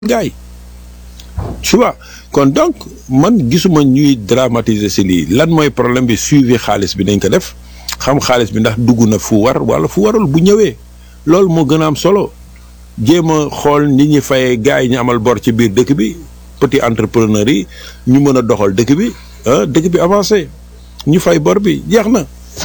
gars yi tu vois kon donc man gisuma ñuy dramatiser si lii lan mooy problème bi suivi xaalis bi dañ ko def xam xaalis bi ndax dugg na fu war wala fu warul bu ñëwee loolu moo gën a am solo jéem a xool nit ñi fayee gars yi ñu amal bor ci biir dëkk bi petit entrepreneur yi ñu mën a doxal dëkk bi ah dëkk bi avancé ñu fay bor bi jeex na.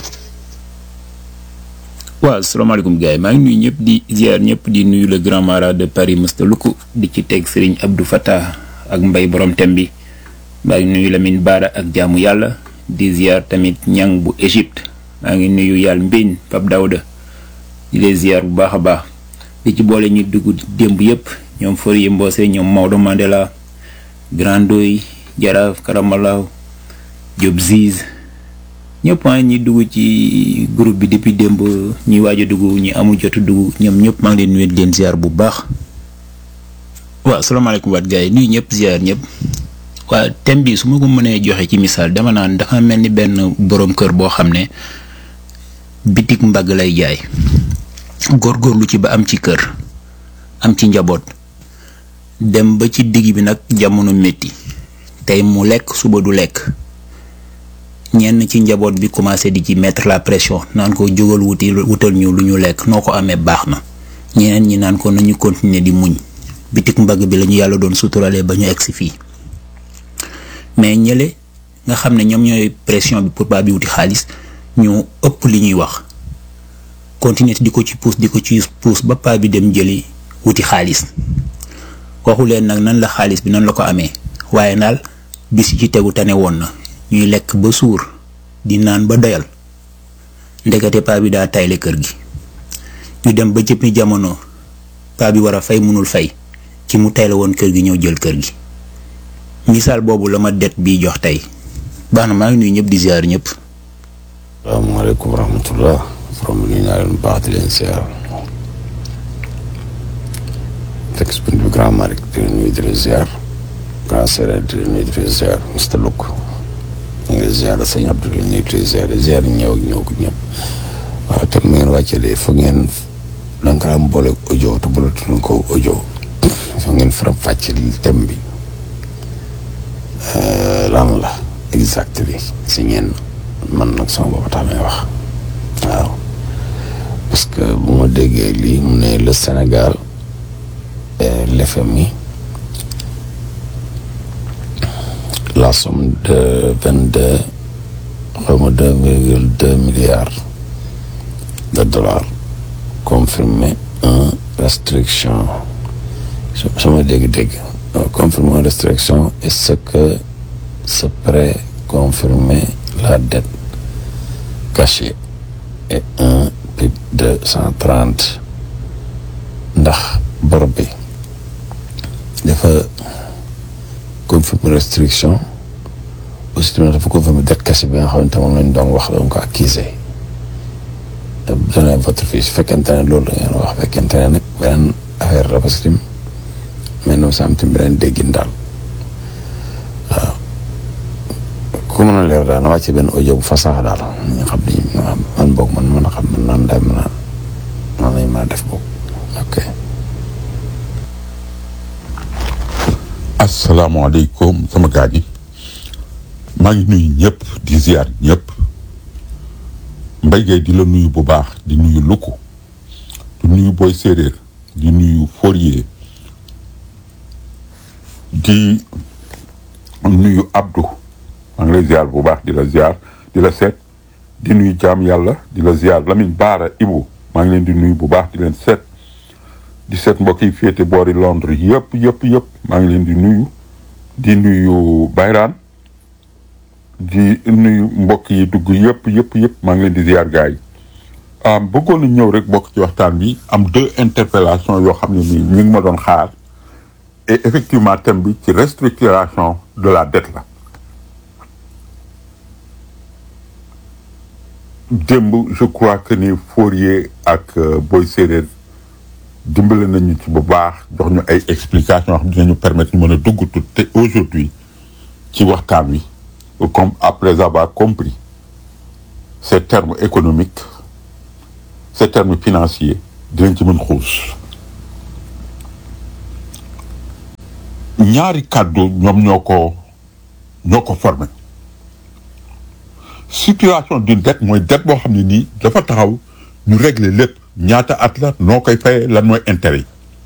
waaw salaamaaleykum gars yi maa ngi nuyu ñëpp di ziar ñëpp di nuyu le grand mara de Paris Mr Luku di ci teg Serigne Abdou Fattah ak mbay borom tem bi maa ngi nuyu Lamine Bara ak jaamu yàlla di ziar tamit ñang bu Égypte maa ngi nuyu yàlla Mbine Pape Daouda di leen ziar bu baax a baax di ci boole ñu dugg démb yëpp ñoom Fourier Mbose ñoom Maodo Mandela Grandoy Jaraaf Karamalaw Diop Ziz ñëpp ah ñi dugg ci groupe bi depuis démb ñi waaj a dugg ñi amul jotu dugg ñoom ñëpp maa ngi leen nuyu di leen ziar bu baax. waaw salaamaaleykum waat gars yi nuyu ñëpp ziar ñëpp waa thème bi su ma ko mënee joxe ci misaal dama naan dafa mel ni benn borom kër boo xam ne bitik mbagg lay jaay góorgóorlu ci ba am ci kër am ci njaboot dem ba ci digg bi nag jamono métti tey mu lekk suba du lekk. ñenn ci njaboot bi commencé di ci mettre la pression naan ko jógal wuti wutal ñu lu ñu lekk noo ko amee baax na ñeneen ñi naan ko nañu continuer di muñ bitik mbagg bi la ñu yàlla doon suturalee ba ñu egsi fii mais ñële nga xam ne ñoom ñooy pression bi pour ba bi wuti xaalis ñu ëpp li ñuy wax continuer di ko ci pousse di ko ci pousse ba paa bi dem jëli wuti xaalis waxu leen nag nan la xaalis bi nan la ko amee waaye daal bis ci tegu tane woon na. ñuy lekk ba suur di naan ba doyal ndekete paa bi daa tayle kër gi ñu dem ba jëppi jamono paa bi war a fay mënul fay ci mu tayle woon kër gi ñëw jël kër gi misaal boobu la ma det bii jox tey baax na maa ngi nuyu ñëpp di ziar ñëpp. salaamaaleykum wa rahmatullah from nuyu naa leen baax di leen ziar fekk spin bi grand Malick di leen nuyu di leen ziar grand Séeréer di leen nuyu di leen ziar Mr Luk ñu ngi ziar sëñ Abdou di nuyu di ziar ziar ñëw ak ñëw ko ñëpp waaw te mu ngeen wàccee de foog ngeen da nga am boole audio te boole tudd ko audio foog ngeen faram fàcce thème bi lan la exact bi si ñeen man nag sama bopp tax may wax waaw parce que bu ma déggee lii mu ne le Sénégal l'FMI la somme de vingt deux xaw ma deux virgule deux milliards de dollars confirmé un restriction sama dégg-dégg confirmé une restriction et ce que ce prêt confirmé la dette cachée et un PIB de cent trente ndax bor bi dafa confirmer restriction aussi tamit dafa confirmer dette cachée bi nga xamante moom lañ doon wax doon ko accusé donné votre fils fekkente ne loolu da ngeen wax fekkente ne nag beneen affaire la parce que tim mais noonu sam tim beneen déggin daal waaw ku mën a leer daal na wàcce benn audio bu fasax daal ñu xam ni man boog man mën a xam man naan daay mën a nan lañ mën a def boog ok asalaamaaleykum sama gars yi maa ngi nuyu ñëpp di ziar ñëpp Mbaye Gueye di la nuyu bu baax di nuyu Luku di nuyu Boy Séeréer di nuyu Fourier di nuyu Abdou maa ngi lay ziar bu baax di la ziar di la seet di nuyu jaam yàlla di la ziar Lamine Baara Ibu maa ngi leen di nuyu bu baax di leen seet di seet mbokk yi féete boori Londres yëpp yëpp yëpp maa ngi leen di nuyu di nuyu Bayraan di nuyu mbokk yi dugg yëpp yëpp yëpp maa ngi leen di ziar gars yi ah bëggoon na ñëw rek bokk ci waxtaan bi am deux interpellations yoo xam ne nii ñu ngi ma doon xaar et effectivement thème bi ci restructuration de la dette la démb je crois que ni Fourier ak Boy Séeréer dimbale nañu ci bu baax jox ñu ay explications yoo xam dinañu permettre ñu mën a dugg tout te aujourd'hui ci waxtaan wi comme après avoir compris ces termes économiques ces termes financiers dinañ ci mën xuus ñaari kàddu ñoom ñoo ko ñoo ko formé situation d'une dette mooy dette boo xam ne nii dafa taxaw ñu régler lépp ñaata at la noo koy fayee lan mooy intérêt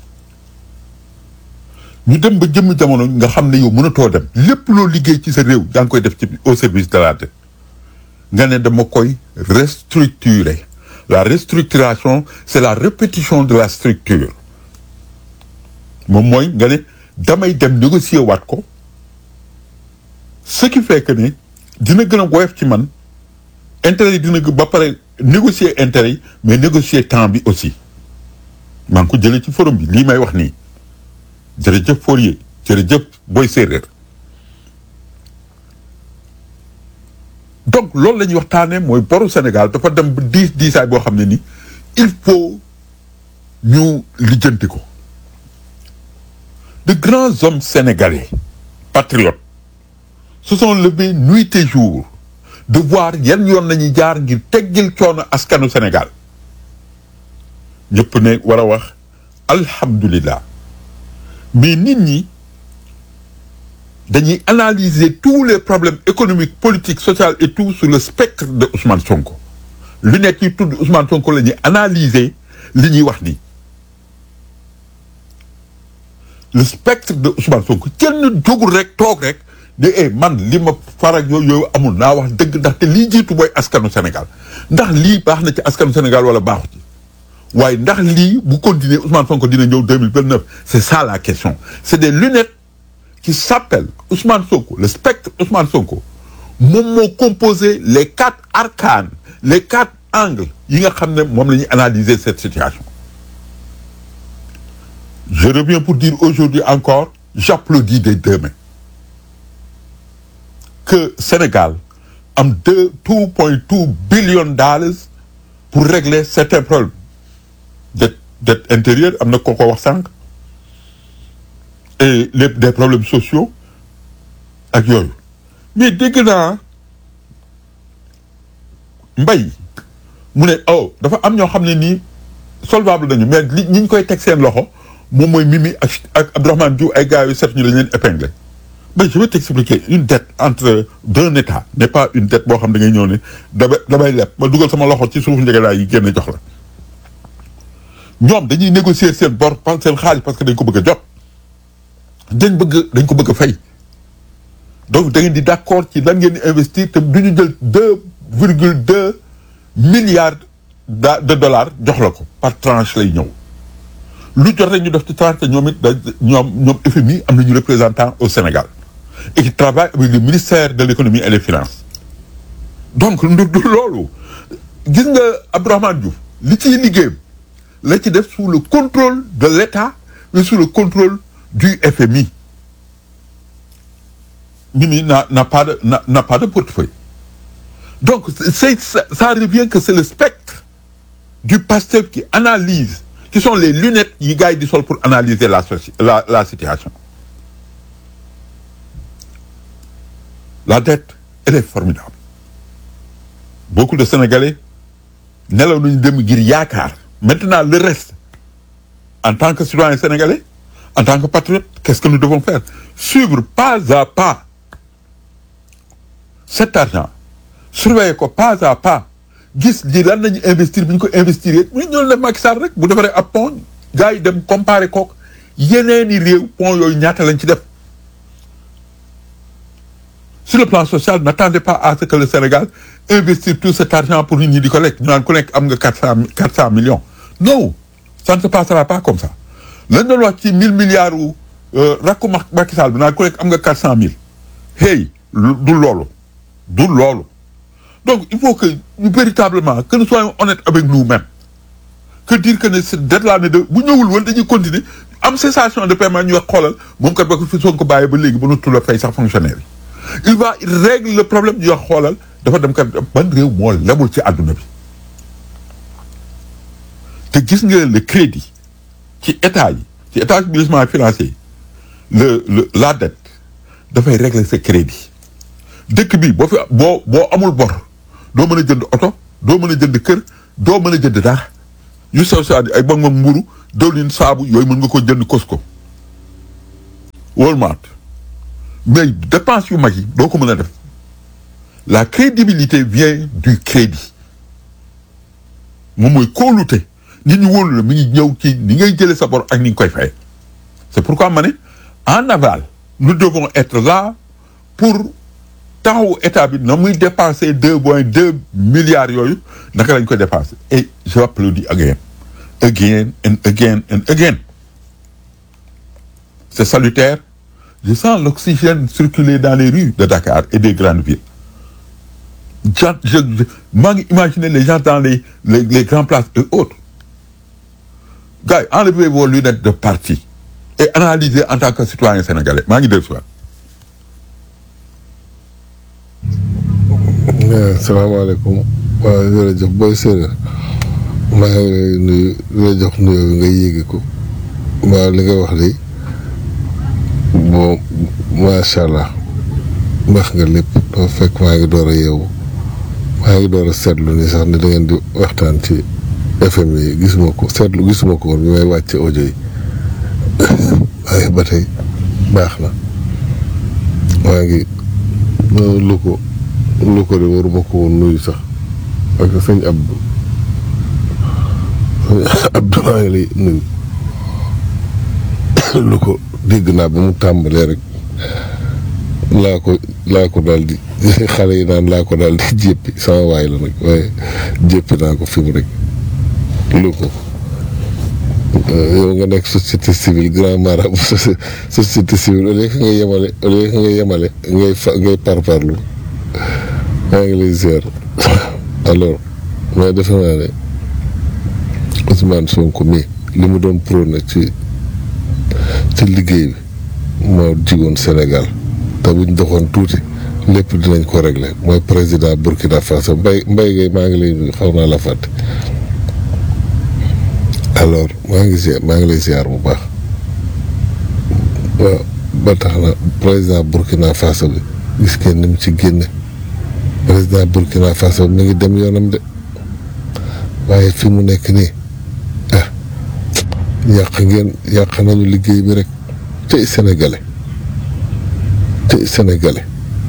yi ñu dem ba jëmm jamono nga xam ne yow mënatoo dem lépp loo liggéey ci sa réew yaa ngi koy def ci au service de la dette nga ne dama koy restructurer la restructuration c'est la répétition de la structure moom mooy nga ne damay dem négocier waat ko ce qui fait que ne dina gën a woyof ci man intérêt yi dina gën ba pare négocier intérêt yi mais négocier temps bi aussi maa ngi ko jëlee ci forum bi lii may wax nii jërëjëf Fourier jërëjëf Boy Séeréer donc loolu la ñuy waxtaanee mooy boru Sénégal dafa dem ba diis diisaay boo xam ne ni il faut ñu lijjanti ko de grands hommes sénégalais patriotes se sont levés nuit et jour de voir yan yoon nañuy jaar ngir teggil coono askanu Sénégal ñëpp ne war a wax alhamdulillah mais nit ñi dañuy analyser tous les problèmes économiques politiques sociaux et tout sur le spectre de Ousmane Sonko lu nekk yi tudd Ousmane Sonko la ñuy analyser li ñuy wax nii le spectre de Ousmane Sonko kenn jógul rek toog rek de eh man li ma farak yooyu yooyu amul naa wax dëgg ndaxte lii jiitu mooy askanu Sénégal ndax lii baax na ci askanu Sénégal wala baaxu ci waaye ndax lii bu continuer Ousmane Sonko dina ñëw 2029 c'est ça la question c'est des lunettes qui s'appellent Ousmane Sonko le spectre Ousmane Sonko moom moo composé les quatre arcanes les quatre angles yi nga xam ne moom la ñuy analyser cette situation je reviens pour dire aujourd'hui encore j'applaudis des deux mains que Sénégal am deux two point two billion dollars pour régler certains problèmes dette dette intérieure am na ko ko wax sànq et les des problèmes sociaux ak yooyu mais dégg naa mbay mu ne oh dafa am ñoo xam ne nii solvable nañu mais li ñi ñu koy teg seen loxo moom mooy Mimi ak ak Abdourahmane Diouf ay gars yu set ñu lañ leen épinglé mais je vais t'expliquer une dette entre d'un état n'est pas une dette boo xam da ngay ñëw ne damay damay leb ma dugal sama loxo ci suuf njëgalaay yi génn jox la ñoom dañuy négocier seen bor par seen xaalis parce que dañ ko bëgg a jot dañ bëgg dañ ko bëgg a fay donc da ngeen di d'accord ci lan ngeen di investir te du ñu jël deux virgule deux milliards de dollars jox la ko par tranche lay ñëw lu jot rek ñu def ci tranche te ñoom it da ñoom ñoom FMI am nañu représentant au Sénégal et qui travaille avec le ministère de l'économie et des finances donc ndu du loolu gis nga Abdourahmane Diouf li ciy liggéeyam la ci def sous le contrôle de l'État mais sous le contrôle du FMI Mimi n'a n'a pas de n'a n'a pas de portefeuille donc c'est ça, ça revient que c'est le spectre du pasteur qui analyse qui sont les lunettes yi gars yi di sol pour analyser la la la situation la dette elle est formidable beaucoup de Sénégalais nelaw nañu dem ngir yaakaar maintenant le reste en tant que citoyen sénégalais en tant que patriote qu'est-ce que nous devons faire suivre pas à pas cet argent surveiller ko pas à pas gis li lan nañu investir bi ñu ko investir yéen ñu ñoo def Macky Sall rek bu defaree ab pont gars yi dem comparer kook yeneeni réew pont yooyu ñaata lañ ci def sur le plan social n'attendez pas à ce que le Sénégal investir tout cet argent pour nit ñi di ko lekk ñu naan ku nekk am nga quatre cent quatre cent millions non ça ne se passera pas comme ça lañ doon wax ci mille milliards u rakku Macky Sall bi naan ku nekk am nga quatre cent mille hey du loolu du loolu donc il faut que ñu véritablement que nous soyons honnêtes avec nous-mêmes que dire que ne cette dette là ne de bu ñëwul woon dañuy continuer am cessation de paiement ñu wax xoolal moom kat ba ko fi soon ko bàyyee ba léegi ba nutu la fay sax fonctionnaire yi il va il règle le problème ñu wax xoolal dafa dem kat ban réew moo lebul ci àdduna bi te gis nga le crédit ci état yi ci établissement financier yi le le la dette dafay régler ce crédit dëkk bi boo fi boo boo amul bor doo mën a jënd oto doo mën a jënd kër doo mën a jënd dara yu sew sew ay ba nga mburu diwlin saabu yooyu mën nga ko jënd Costco Walmart mais dépense yu mag yi doo ko mën a def la crédibilité vient du crédit moom mooy kóolute nit ñi wóolu la mi ngi ñëw ci ni ngay jëlee sa bor ak ni nga koy fay c'est pourquoi ma ne en aval nous devons être là pour taxawu état bi na muy dépenser deux point deux milliards yooyu naka lañ ko dépenser et je applaudis again again and again and again c'est salutaire je sens l'oxygène circuler dans les rues de Dakar et des grandes villes je je je maa ngi imaginer les gens dans les les les grandes places et autres gars yi enlevez vos lunettes de parti et analysez en tant que citoyen sénégalais maa ngi déglu si waat. salaamaaleykum waaw jërëjëf booy séeréer maa ngi lay nuyu di la jox nuyoo nga yéege ko waaw li nga wax de bon macha allah wax nga lépp dafa fekk maa ngi door a yeewu maa ngi door a seetlu ni sax ni da ngeen di waxtaan ci FM yi gisuma ko seetlu gisuma ko woon bi may wàcce audio yi waaye ba tey baax na maa ngi lu ko lu ko de waruma ko woon nuyu sax parce que sëñ Abdou sëñ Abdou maa ngi lay nuyu lu ko dégg naa ba mu tàmbalee rek laa ko laa ko daal di xale yi naan laa ko daal di jéppi sama waay la nag waaye jéppi naa ko fi mu rek lu ko yow nga nekk société civile grand marabout société civile au lieu que nga yemale au lieu que nga yemale ngay fa ngay parparlu maa ngi lay ziar alors mais defe naa ne Ousmane Sonko mi li mu doon prôné ci ci liggéey bi moo jigoon Sénégal te buñ doxoon tuuti lépp dinañ ko régler mooy président Burkina Faso mbay mbay gay maa ngi lay nuyu xaw naa la fàtte alors maa ngi ziar maa ngi lay ziar bu baax waaw ba tax na président Burkina Faso bi gis ngeen ni mu ci génne président Burkina Faso mi ngi dem yoonam de waaye fi mu nekk nii ah yàq ngeen yàq nañu liggéey bi rek tey sénégalais tey sénégalais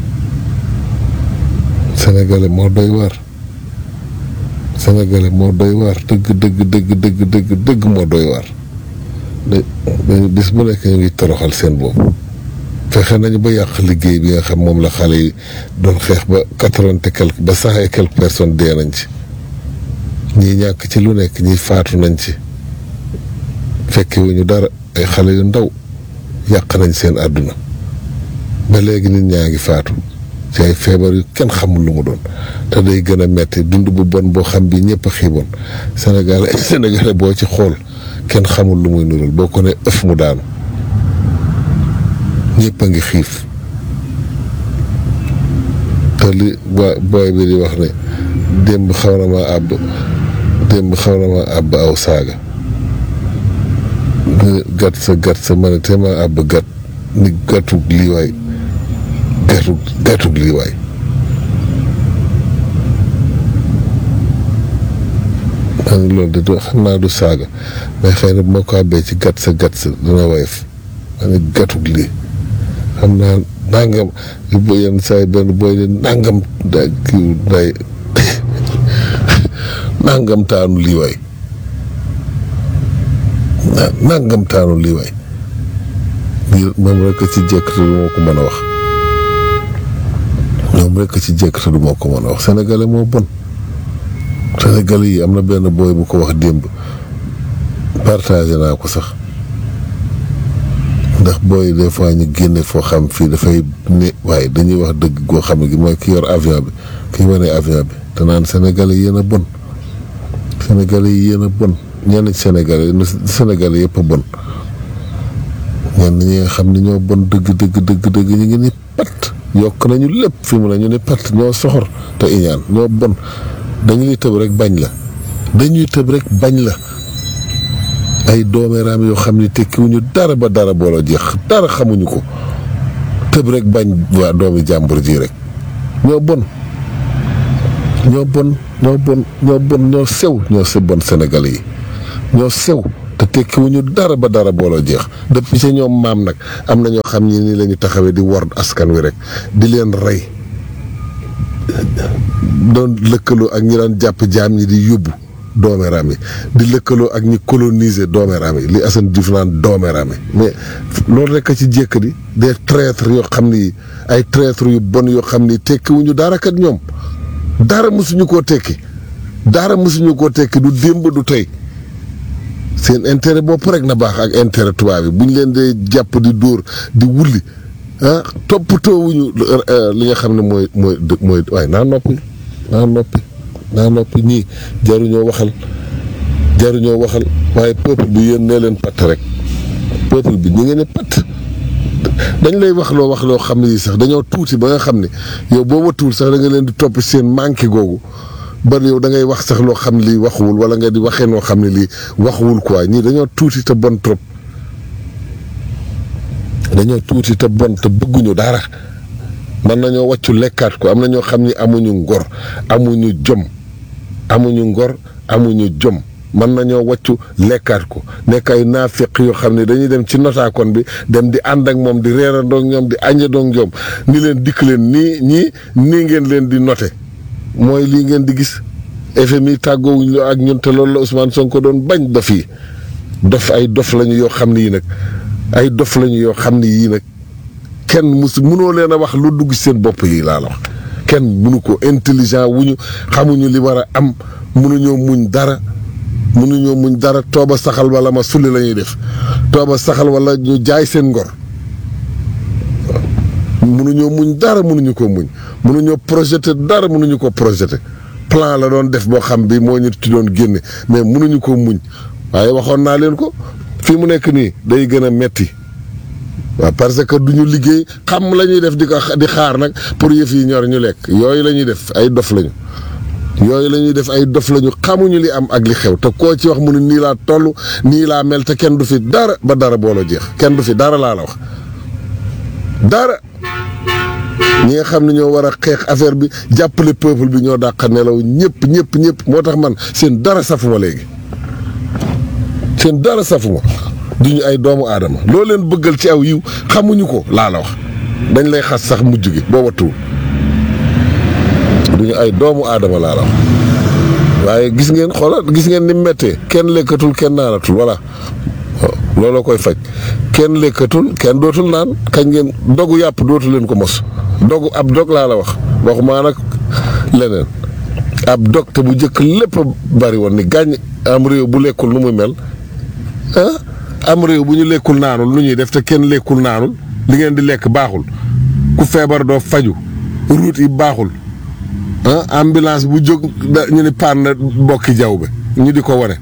sénégalais moo doy waar sénégalais moo doy waar dëgg dëgg dëgg dëgg dëgg dëgg moo doy waar dañu bis bu nekk ñu ngi toroxal seen boobu fexe nañu ba yàq liggéey bi nga xam moom la xale yi doon xeex ba quatre-vingt et quelque ba cent et quelques personnes dee nañ ci ñii ñàkk ci lu nekk ñii faatu nañ ci fekke wuñu dara ay xale yu ndaw yàq nañ seen àdduna ba léegi nit ñaa ngi faatu ci ay feebar yu kenn xamul lu mu doon te day gën a metti dund bu bon boo xam bi ñëpp a xiiboon Sénégal Sénégalais boo ci xool kenn xamul lu muy nural boo ko ne ëf mu daanu ñëpp a ngi xiif te li booy booy bi di wax ne démb xaw na ma àbb démb xaw na ma àbb aw saaga gat sa gat sa ma ne te ma àbb gat ni gatug lii waay gatug gatug lii waay ma ne loolu de du xam naa du saaga mais xëy na bu ma ko àbbee ci gat sa gat sa dina woyof ma ne gatug lii xam naa nangam li bo yenn saa yi benn booy de nangam da kii day nangam taanu lii waay nangam taanu lii waay moom rek ci jekk te du ma ko mën a wax moom rek ci jekk te du ma ko mën a wax sénégalais moo bon sénégalais yi am na benn booy bu ko wax démb partagé naa ko sax ndax booy des fois ñu génne foo xam fii dafay ne waaye dañuy wax dëgg goo xam ne gi mooy ki yor avion bi ki wane avion bi te naan sénégalais yéen a bon sénégalais yi yéen a bon ñenn ci sénégalais sénégalais yëpp a bon ñenn ñi nga xam ne ñoo bon dëgg dëgg dëgg dëgg ñu ngi ni pat yokk nañu lépp fi mu ne ñu ni pat ñoo soxor te iñaan ñoo bon dañuy tëb rek bañ la dañuy tëb rek bañ la ay doomeeraam yoo xam ne tekkiwuñu dara ba dara booloo jeex dara xamuñu ko tëb rek bañ waa doomi jàmbur ji rek ñoo bon ñoo bon ñoo bon ñoo bon ñoo sew ñoo se bon Sénégalais yi ñoo sew te tekkiwuñu dara ba dara booloo jeex depuis sa ñoom maam nag am na ñoo xam ni nii la ñu taxawee di wor askan wi rek di leen rey doon lëkkaloo ak ñi daan jàpp jaam ñi di yóbbu doomeeraam yi di lëkkaloo ak ñi coloniser doomeeraam yi li Assane Diouf naan doomeeraam yi mais loolu rek a ci jékk di des traîtres yoo xam ni ay traîtres yu bon yoo xam ni tekkiwuñu dara kat ñoom dara mosuñu koo tekki dara mosuñu koo tekki du démb du tey seen intérêt bopp rek na baax ak intérêt tubaab bi bu ñu leen dee jàpp di dóor di wulli ah toppatoowuñu li nga xam ne mooy mooy mooy waaye naa noppi naa noppi naa noppi ñii jaruñoo waxal jaruñoo waxal waaye peuple bi yéen nee leen patt rek peuple bi ñu ngeen ne patt dañ lay wax loo wax loo xam ne yi sax dañoo tuuti ba nga xam ne yow boo watuwul sax da nga leen di topp seen manqué googu ba yow da ngay wax sax loo xam ne lii waxuwul wala nga di waxee noo xam ne lii waxuwul quoi ñii dañoo tuuti te bon trop dañoo tuuti te bon te bëgguñu dara mën nañoo wàccu lekkaat ko am na ñoo xam ni amuñu ngor amuñu jom amuñu ngor amuñu jom mën nañoo wàccu lekkaat ko nekk ay naafiq yoo xam ne dañuy dem ci notaakoon bi dem di ànd ak moom di reerandoo ak ñoom di añandoo ak ñoom ni leen dikk leen nii ñii nii ngeen leen di note mooy lii ngeen di gis FMI tàggoowuñ ak ñun te loolu la Ousmane Sonko doon bañ dof yi dof ay dof lañu yoo xam ne yii nag ay dof lañu yoo xam ne yii nag kenn mus mënoo leen a wax lu dugg seen bopp yi laa la wax kenn mënu ko intelligent wuñu xamuñu li war a am mënuñoo muñ dara mënuñoo muñ dara tooba saxal wala ma sulli la ñuy def tooba saxal wala ñu jaay seen ngor mënuñoo muñ dara mënuñu ko muñ mënuñoo projeté dara mënuñu ko projeté plan la doon def boo xam bi moo ñu ci doon génne mais mënuñu ko muñ waaye waxoon naa leen ko fii mu nekk nii day gën a metti waaw parce que du ñu liggéey xam la ñuy def di ko di xaar nag pour yëf yi ñor ñu lekk yooyu la ñuy def ay dof lañu yooyu la ñuy def ay dof lañu xamuñu li am ak li xew te koo ci wax mu ne nii laa toll nii laa mel te kenn du fi dara ba dara booloo jeex kenn du fi dara laa la wax dara ñi nga xam ne ñoo war a xeex affaire bi jàppale peuple bi ñoo dàq nelaw ñëpp ñëpp ñëpp moo tax man seen dara safuma léegi seen dara safuma duñu ay doomu aadama loo leen bëggal ci aw yiw xamuñu ko laa la wax dañ lay xas sax mujj gi boo wattuwul duñu ay doomu aadama laa la wax waaye gis ngeen xoolal gis ngeen ni méttee kenn lekkatul kenn naanatul voilà looloo koy faj kenn lekkatul kenn dootul naan kañ ngeen dogu yàpp dootu leen ko mos dogu ab dog laa la wax waxumaa nag leneen ab dog te bu njëkk lépp bari woon ni gàññ am réew bu lekkul nu muy mel ah am réew bu ñu lekkul naanul lu ñuy def te kenn lekkul naanul li ngeen di lekk baaxul ku feebar doo faju route yi baaxul ah ambulance bu jóg ñu ni paan na bokki jaww bi ñu di ko wane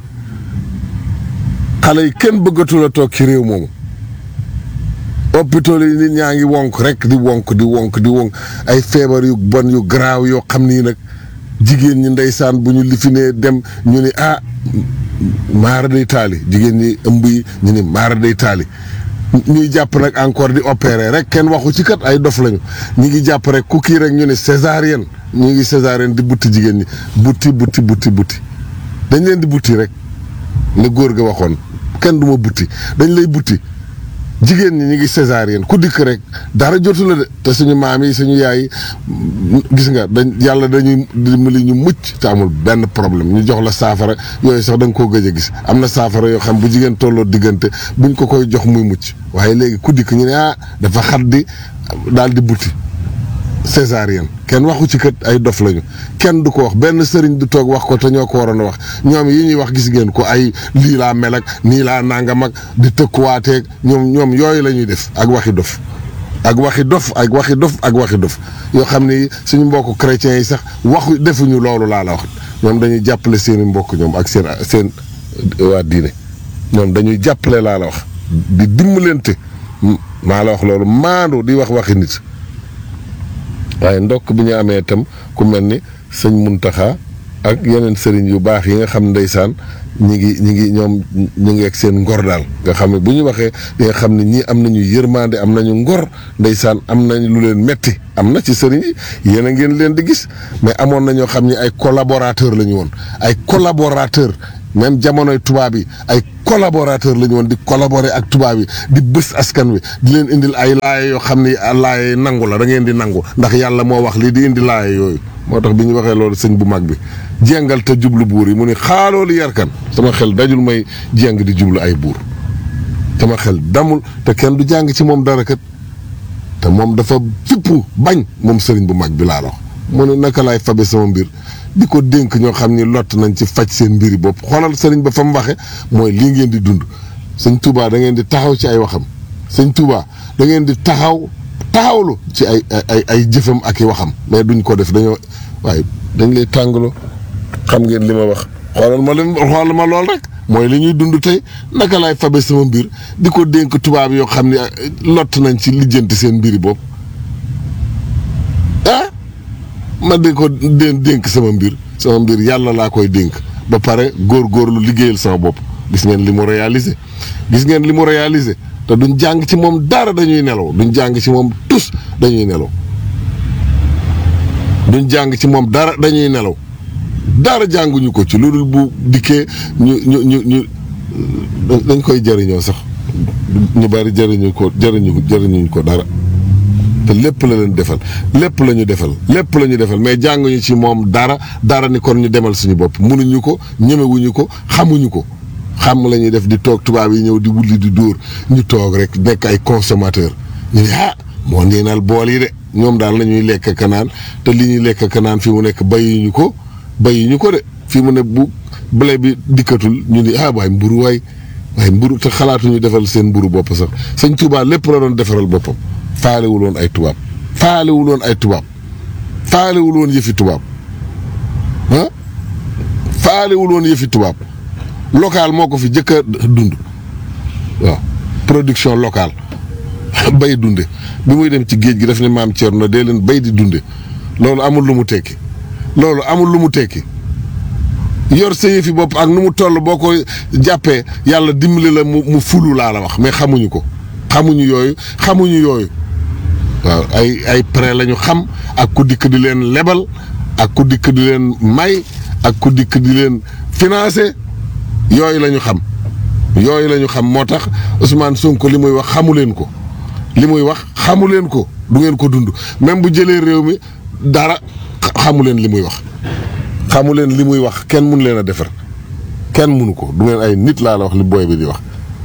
xale yi kenn bëggatul a toog ci réew moomu hôpital yi nit ñaa ngi wonk rek di wonk di wonk di wonk ay feebar yu bon yu garaaw yoo xam nii nag jigéen ñi ndeysaan bu ñu lifinee dem ñu ni ah maara day taali jigéen ñi ëmb yi ñu ni maara day taali ñuy jàpp nag encore di opérer rek kenn waxu ci kat ay dof lañu ñu ngi jàpp rek ku kii rek ñu ne césarienne ñu ngi césarienne di butti jigéen ñi butti butti butti butti dañ leen di butti rek ne góor ga waxoon kenn du ma butti dañ lay butti jigéen ñi ñu ngi césarienne ku dikk rek dara jotu la de te suñu maam yi suñu yaay yi gis nga dañ yàlla dañuy dimbali ñu mucc te amul benn problème ñu jox la saafara yooyu sax da nga koo gëj a gis am na saafara yoo xam bu jigéen tolloo diggante buñ ko koy jox muy mucc waaye léegi ku dikk ñu ne ah dafa xat di daal di butti césarienne kenn waxu ci kët ay dof lañu kenn du ko wax benn sëriñ du toog wax ko te ñoo ko waroon a wax ñoom yi ñuy wax gis ngeen ko ay lii laa mel ak nii laa nangam ak di tëkkuwaateeg ñoom ñoom yooyu la ñuy def ak waxi dof ak waxi dof ak waxi dof ak waxi dof yoo xam ni suñu mbokk chrétiens yi sax waxu defuñu loolu laa la wax ñoom dañuy jàppale seeni mbokk ñoom ak seen seen waa diine ñoom dañuy jàppale laa la wax di dimbalante maa la wax loolu maandu di wax waxi nit waaye ndokk bi ñu amee itam ku mel ni sëñ Muntaxa ak yeneen sëriñ yu baax yi nga xam ndeysaan ñi ngi ñi ngi ñoom ñu ngi ak seen ngor daal nga xam ne bu ñu waxee di nga xam ne ñii am nañu yërmande am nañu ngor ndeysaan am nañ lu leen metti am na ci sëriñ yi yéen a ngeen leen di gis mais amoon na ñoo xam ne ay collaborateur la ñu woon ay collaborateur même jamonoy tubaab yi ay collaborateur la ñu woon di collaborer ak tubaab yi di bës askan wi di leen indil ay laaya yoo xam ni laaya nangu la da ngeen di nangu ndax yàlla moo wax lii di indi laaya yooyu moo tax bi ñu waxee loolu sëñ bu mag bi jéngal te jublu buur yi mu ni xaaloolu yarkan sama xel dajul may jéng di jublu ay buur sama xel damul te kenn du jàng ci moom dara kat te moom dafa fippu bañ moom sëriñ bu mag bi laa la wax mu ne naka laay fabe sama mbir di ko dénk ñoo xam ni lott nañ ci faj seen mbiri bopp xoolal sëriñ ba fa mu waxe mooy lii ngeen di dund sëñ Touba da ngeen di taxaw ci ay waxam sëñ Touba da ngeen di taxaw taxawlu ci ay ay ay jëfam ak i waxam mais duñ ko def dañoo waaye dañ lay tàngaloo xam ngeen li ma wax xoolal ma lim xoolal ma lool rek mooy li ñuy dund tey naka laay fabe sama mbir di ko dénk tubaab yoo xam ne lott nañ ci lijjanti seen mbiri bopp ah ma di ko dé dénk sama mbir sama mbir yàlla laa koy dénk ba pare góor-góorlu liggéeyal sama bopp gis ngeen li mu réalisé gis ngeen li mu réalisé te duñ jàng ci moom dara dañuy nelaw duñ jàng ci moom tus dañuy nelaw duñ jàng ci moom dara dañuy nelaw dara jànguñu ko ci lu dul bu dikkee ñu ñu ñu ñu dañ koy jëriñoo sax ñu bari jëriñu ko jëriñu jëriñuñ ko dara te lépp la leen defal lépp la ñu defal lépp la ñu defal mais jànguñu ci moom dara dara ni kon ñu demal suñu bopp mënuñu ko ñemewuñu ko xamuñu ko xam la ñuy def di toog tubaab yi ñëw di wulli di dóor ñu toog rek nekk ay consommateur ñu ne ah moo neenal bool yi de ñoom daal la ñuy lekk kanaan te li ñuy lekk kanaan fi mu nekk bayuñu ko bayuñu ko de fi mu ne bu blé bi dikkatul ñu ni ah waay mburu waay waaye mburu te xalaatuñu defal seen mburu bopp sax sëñ Tuubaa lépp la doon defaral boppam faalewul woon ay tubaab faalewul woon ay tubaab faalewul woon yëfi tubaab ah faalewul woon yëfi tubaab local moo ko fi jëkk a dund waaw production locale bay dunde bi muy dem ci géej gi daf ne maam Thierno dee leen bay di dunde loolu amul lu mu tekki loolu amul lu mu tekki yor sa yëfi bopp ak nu mu toll boo ko jàppee yàlla dimbali la mu mu fulu laa la wax mais xamuñu ko xamuñu yooyu xamuñu yooyu waaw ay ay prêt la ñu xam ak ku dikk di leen lebal ak ku dikk di leen may ak ku dikk di leen financé yooyu la ñu xam yooyu la ñu xam moo tax Ousmane Sonko li muy wax xamu leen ko li muy wax xamu leen ko du ngeen ko dund même bu jëlee réew mi dara xamu leen li muy wax xamu leen li muy wax kenn mun leen a defar kenn munu ko du ngeen ay nit laa la wax li booy bi di wax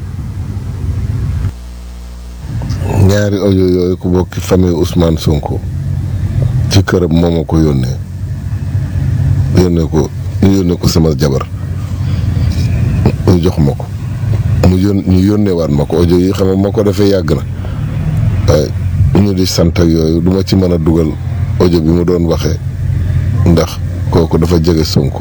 ñaari audio yooyu ku bokki famille Ousmane Sonko ci këram moo ma ko yónnee yónnee ko ñu yónnee ko sama jabar ñu jox ma ko mu yón ñu yónnee waat ma ko audio yi xam nga ma ko defee yàgg na waaye ñu di sant ak yooyu du ma ci mën a dugal audio bi mu doon waxee ndax kooku dafa jege Sonko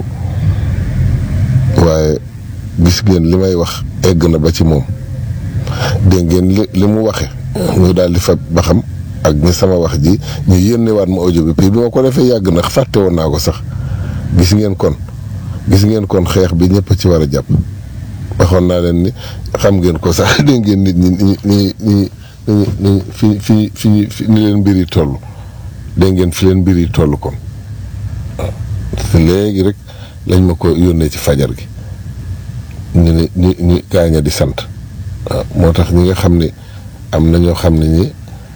waaye gis ngeen li may wax egg na ba ci moom dégg ngeen li li mu waxe ñu daal di fa ba xam ak ni sama wax ji ñu yónneewaat ma audio bi puis bi ma ko defee yàgg na fàtte woon naa ko sax gis ngeen kon gis ngeen kon xeex bi ñëpp ci war a jàpp waxoon naa leen ni xam ngeen ko sax dégg ngeen nit ñi ñi ñi ñi ñi fi fi fi fi ni leen mbir yi toll dégg ngeen fi leen mbir yi toll kon waaw léegi rek lañ ma ko yónnee ci fajar gi ñu ne ñu ñu gaaña di sant waaw moo tax ñi nga xam ne am na ñoo xam ne ñi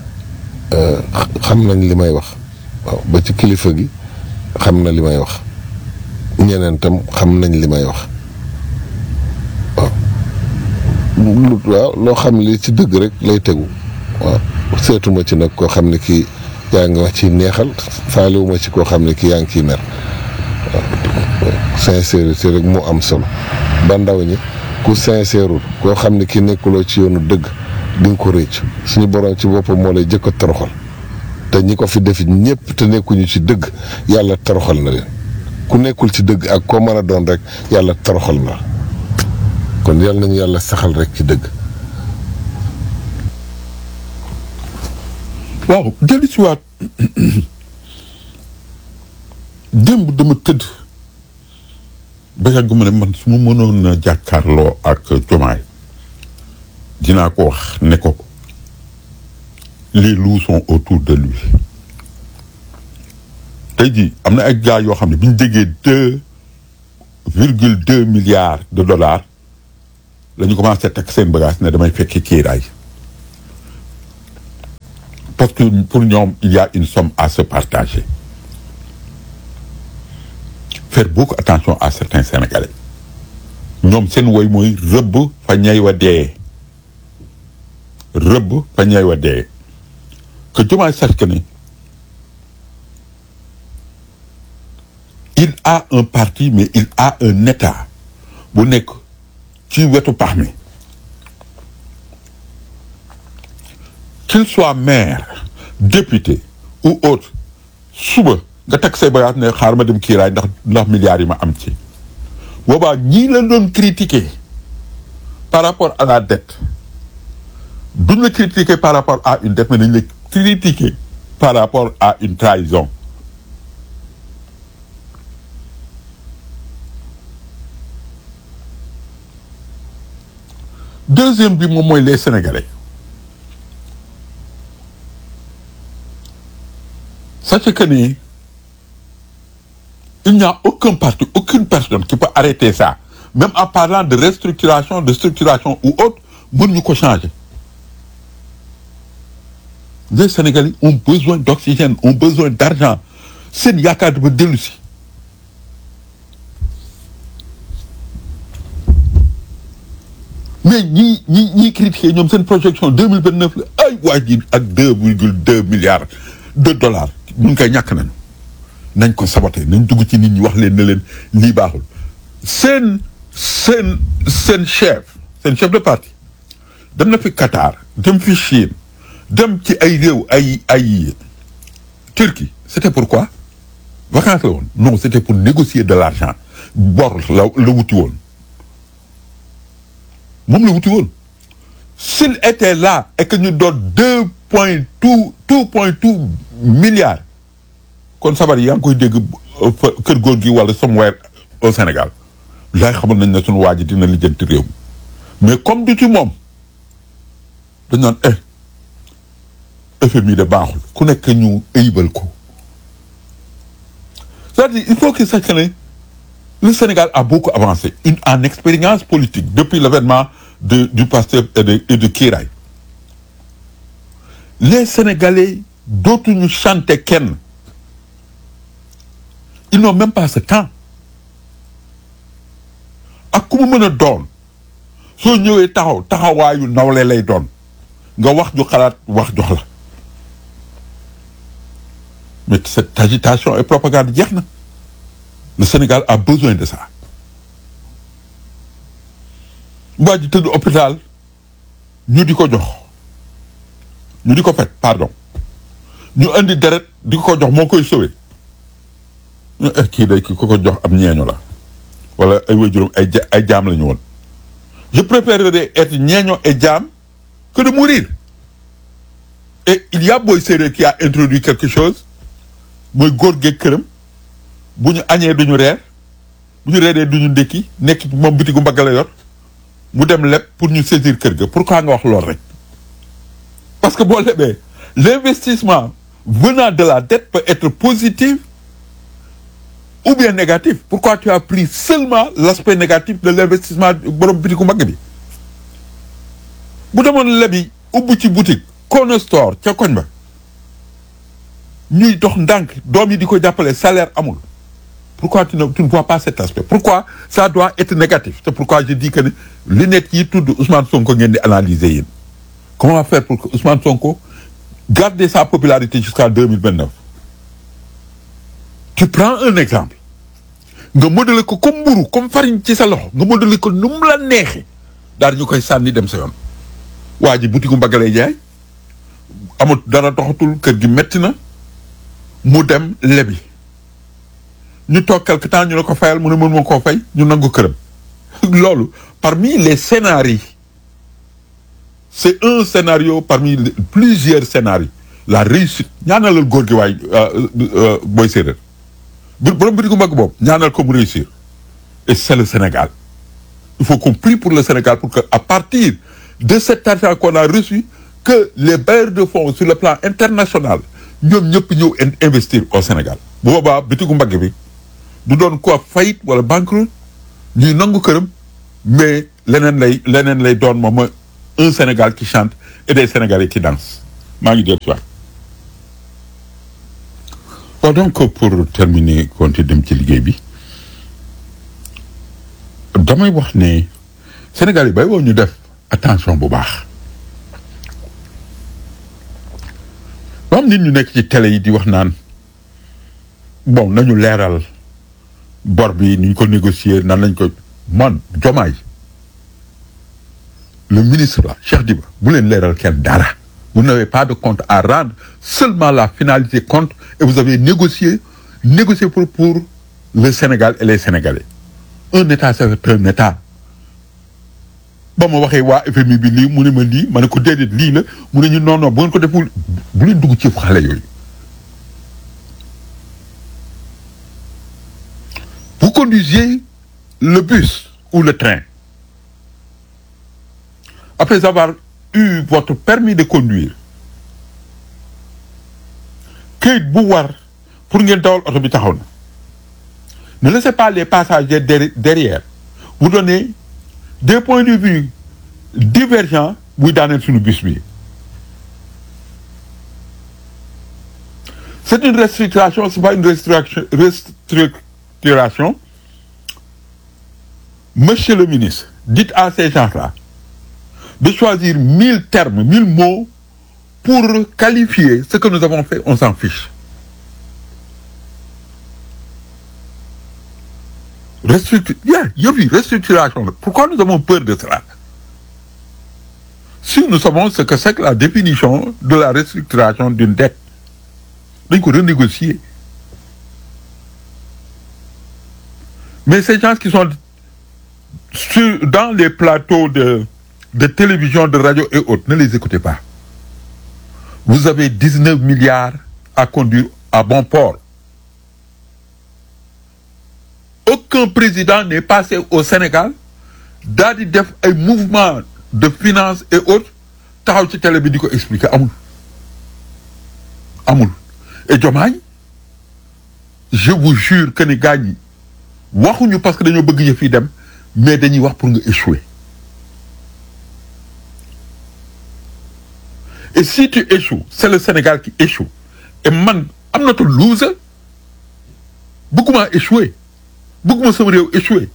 xam nañ li may wax waaw ba ci kilifa gi xam na li may wax ñeneen tam xam nañ li may wax waaw lu waaw loo xam li ci dëgg rek lay tegu waaw seetuma ci nag koo xam ne kii yaa ngi wax ci neexal faalewuma ci koo xam ne kii yaa ngi ciy mer waaw sincérité rek moo am solo ba ndaw ñi ku sincèreul koo xam ne ki nekkuloo ci yoonu dëgg di nga ko réccu suñu borom ci boppam moo lay jëkk a toroxal te ñi ko fi def ñëpp te nekkuñu ci dëgg yàlla toroxal na leen ku nekkul ci dëgg ak koo mën a doon rek yàlla toroxal na kon yàlla nañu yàlla saxal rek ci dëgg waaw dellu si waat démb dama tëdd ba yàgg ma ne man su ma mënoon a jàkkaarloo ak jomaay dinaa ko wax ne ko les loups sont autour de lui tey jii am na ay gars yoo xam ne bi ñu déggee deux virgule deux milliards de dollars la ñu commencé teg seen bagage ne damay fekki kiiraay parce que pour ñoom il y a une somme à se partager faire beaucoup attention à certains Sénégalais ñoom seen woy mooy rëbb fa ñay wa dee rëbb fa ñay wa dee que Diomaye sache que ne il a un parti mais il a un état bu nekk ci wetu pax mi qu'il soit maire député ou autre suba nga teg say bagages ne xaar ma dem kiiraay ndax ndax milliards yi ma am ci boobaa ñii la doon critiquer par rapport à la dette duñ la critiquer par rapport à une dette mais dañ la critiquer par rapport à une trahison deuxième bi moom mooy les Sénégalais sachez que ni il n'y a aucun parti aucune personne qui peut arrêter ça même en parlant de restructuration de structuration ou autre mënuñu ko changer les Sénégalais ont besoin d'oxygène ont besoin d'argent seen yaakaar dafa dellu si mais ñii ñi ñii critiquer ñoom seen projection deux mille vingt neuf la ay waa ji ak deux virgule deux milliards de dollars mun koy ñàkk nañu nañ ko saboté nañ dugg ci nit ñi wax leen ne leen lii baaxul seen seen seen chef seen chef de parti dem na fi Qatar dem fi Chine dem ci ay réew ay ay Turquie c'était pourquoi vacances la woon non c'était pour négocier de l'argent bor la la wuti woon moom la wuti woon s'il était là et que ñu doon deux point tout two point two milliards kon sabar yi yaa ngi koy dégg kër góor gi wala somewhere au Sénégal laay xamal nañ ne suñu waa ji dina lijjanti réew mi mais comme du ci moom dañ naan eh FMI de baaxul ku nekk ñu ayibal ko c'est-à-dire il faut que sache que ne le Sénégal a beaucoup avancé une en expérience politique depuis l'avènement de du Pastef et de et de Kiraay les Sénégalais dootuñu chanter kenn ils n'ont même pas ce temps ak ku mu mën a doon soo ñëwee taxaw taxawaayu nawle lay doon nga wax ju xalaat wax jox la mais cette agitation et propagande jeex na le Sénégal a besoin de ça waa ji tëdd hôpital ñu di ko jox ñu di ko fet pardon ñu indi deret di ko jox moo koy sauver ñu eh kii day ki ko ko jox am ñeeño la wala ay waajuram ay ja ay jaam la ñu woon je préférerais être ñeeño et jaam que de mourir et il y a Boy Séeréer qui a introduit quelque chose mooy góor geeg këram bu ñu añee duñu reer bu ñu reeree duñu ndékki nekk moom bitigu mbagg la yor mu dem leb pour ñu saisir kër ga pourquoi nga wax lool rek parce que boo lebee l'investissement venant de la dette peut être positif ou bien négatif pourquoi tu as pris seulement l'aspect négatif de l'investissement borom bitigu mbagg bi bu demoon lebi ubbi ci boutique corner store ca koñ ba ñuy dox ndànk doom yi di ko jàppale salaire amul pourquoi tu ne tu ne vois pas cet aspect pourquoi ça doit être négatif c'est pourquoi je dis que ne li nekk yi tudd Ousmane Sonko ngeen di analyser yéen comment faire pour que Ousmane Sonko garde sa popularité jusqu'à deux mille vingt neuf tu prends un exemple nga modeler ko comme mburu comme farine ci sa loxo nga modeler ko nu mu la neexee daal ñu koy sànni dem sa yoon waa ji butigu mbaggalay jaay amul dara doxatul kër gi metti na mu dem lebi ñu toog quelque temps ñu ne ko fayal mu ne mën ma koo fay ñu nangu këram loolu parmi les scénarios c'est un scénario parmi plusieurs scénarios la réussite ñaanalal góor gi waay booy séeréer bu borom bitigu mbagg boobu ñaanal ko mu réussir et c'est le Sénégal il faut qu'on prie pour le Sénégal pour que à partir de cet argent qu'on a reçu que les bailleurs de fonds sur le plan international ñoom ñëpp ñëw investir au Sénégal bu boobaa bitigu mbagg bi du doon quoi faillite wala banqueroute ñuy nangu këram mais leneen lay leneen lay doon moom mooy un Sénégal qui chante et des Sénégalais qui dansent maa ngi dellu si waat bon donc pour terminer konti dem ci liggéey bi damay wax ne Sénégal yi bay woo ñu def attention bu baax ba am nit ñu nekk ci télé yi di wax naan bon nañu leeral bor bi ni ñu ko négocier nan lañ ko man jomaay le ministre là Cheikh Diba bu leen leeral kenn dara vous n'avez pas de compte à rendre seulement la finalité compte et vous avez négocié négocié pour pour le Sénégal et les Sénégalais un état c'est un état ba ma waxee waa FMI bi lii mu ne ma lii ma ne ko déedéet lii la mu ne ñu non non bu ngeen ko deful bu leen dugg ci xale yooyu vous conduisez le bus ou le train après avoir eu votre permis de conduire këyit bu war pour ngeen dawal oto bi taxaw na ne laissez pas les passagers derri- derrière vous donner des points de vue divergents buy daaneel suñu bus bi c'est une restructuration c'est pas une restructuration restructuration monsieur le ministre dites à ces gens-là de choisir mille termes mille mots pour qualifier ce que nous avons fait on s'en fiche restructure yeah, yëpp yi restructuration la pourquoi nous avons peur de cela si nous savons ce que c'est que la définition de la restructuration d'une dette dañ ko renégocier mais ces gens qui sont sur dans les plateaux de de télévision de radio et autres ne les écoutez pas vous avez 19 milliards à conduire à bon port aucun président n'est passé au Sénégal daal di def ay mouvement de finance et autres taxaw ci télé bi di ko expliquer amul amul et Diomaye je vous jure que ni gars ñi waxuñu parce que dañoo bëgg yëf yi dem mais dañuy wax pour nga échouer et si tu échoues c'est le Sénégal qui échoue et man am na to loser bëgguma échouer bëgguma sama réew échouer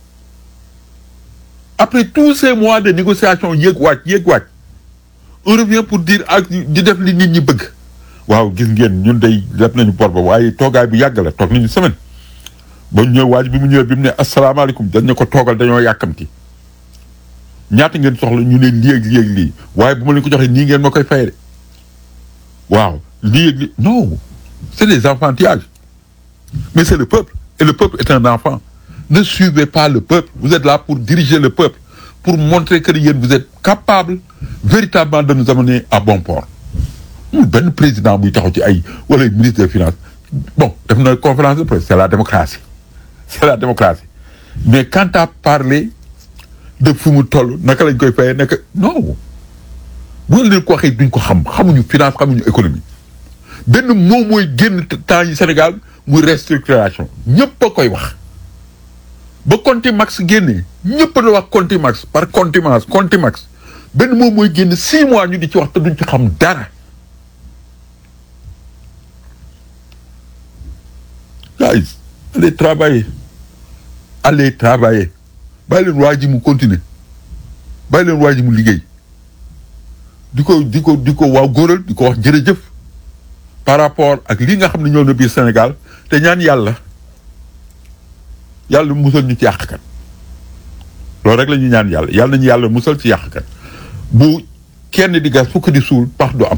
après tous ces mois de négociation yéeg wàcc yéeg wàcc on revient pour dire ak di def li nit ñi bëgg waaw gis ngeen ñun day def nañu bor ba waaye toogaay bu yàgg la toog nañu semaine ba ñëw waaj bi mu ñëwee bi mu ne asalaamaaleykum dañ ne ko toogal dañoo yàkkamti ñaata ngeen soxla ñu ne lii ak lii ak lii waaye bu ma leen ko joxee nii ngeen ma koy fayee de waaw lii ak lii non c'est des enfantillages mais c'est le peuple et le peuple est un enfant ne suivez pas le peuple vous êtes là pour diriger le peuple pour montrer que yéen vous êtes capable véritablement de nous amener à bon port mu benn président buy taxaw ci ay wala ministre des finances bon def na conférence de presse c'est la démocratie c'est la démocratie mais quand à parler de fu mu toll naka lañ koy fayee naka non bu leen ko waxee duñ ko xam xamuñu finance xamuñu économie benn moom mooy génn temps yi Sénégal muy restructuration ñëpp a koy wax ba Contimax génnee ñëpp a doon wax Contimax par contumace Contimax benn moom mooy génn six mois ñu di ci wax te duñ ci xam dara guys allez travailler allez travailler bàyyi leen waa ji mu continuer bàyyi leen waa ji mu liggéey di ko di ko di ko waaw góoral di ko wax jërëjëf par rapport ak li nga xam ne ñëw na biir Sénégal te ñaan yàlla yàlla musal ñu ci yàqkat loolu rek la ñuy ñaan yàlla yàlla nañu yàlla musal ci yàqkat bu kenn di gas fukk di suul pax du am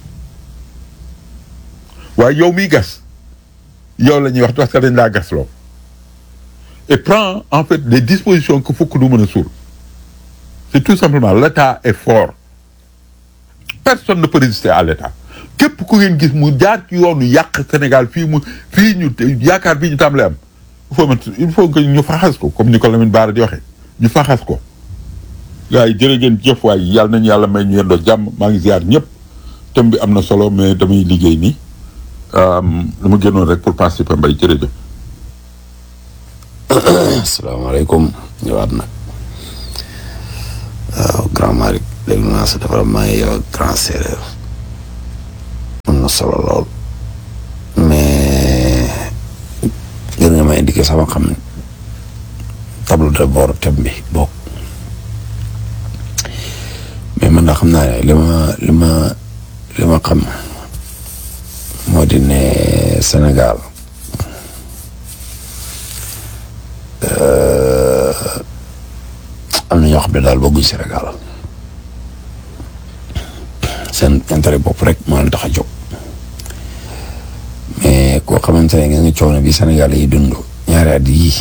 waaye yow miy gas yow la ñuy wax parce que dañ laa gas loo et prend en fait les dispositions que fukk du mën a suul c'est tout simplement l'état est fort personne ne peut résister à l'état képp ku ngeen gis mu jaar ci yoonu yàq Sénégal fii mu fii ñu yaakaar bii ñu tàmbalee am il faut il faut que ñu faxas ko comme ni ko Lamine Bara di waxee ñu faxas ko gars yi jërë ngeen jëf waay yàlla nañu yàlla may ñu yendoo jàmm maa ngi ziar ñëpp thème bi am na solo mais damay liggéey nii dama génnoon rek pour participer mbay jërëjëf asalaamaaleykum ñëwaat nag waaw grand Malick déglu naa sa développement yi yow ak grand séeréer am na solo lool mais gën nga ma indiqué sama xam tableau de bord thème bi bokk mais man daa xam naa ne li ma li ma li ma xam moo di ne Sénégal am na ñoo xam ne daal bëgguñ Sénégal seen intérêt bopp rek moo leen tax a jóg mais koo xamante ne nga nga coono bi Sénégal yi dund ñaari at yii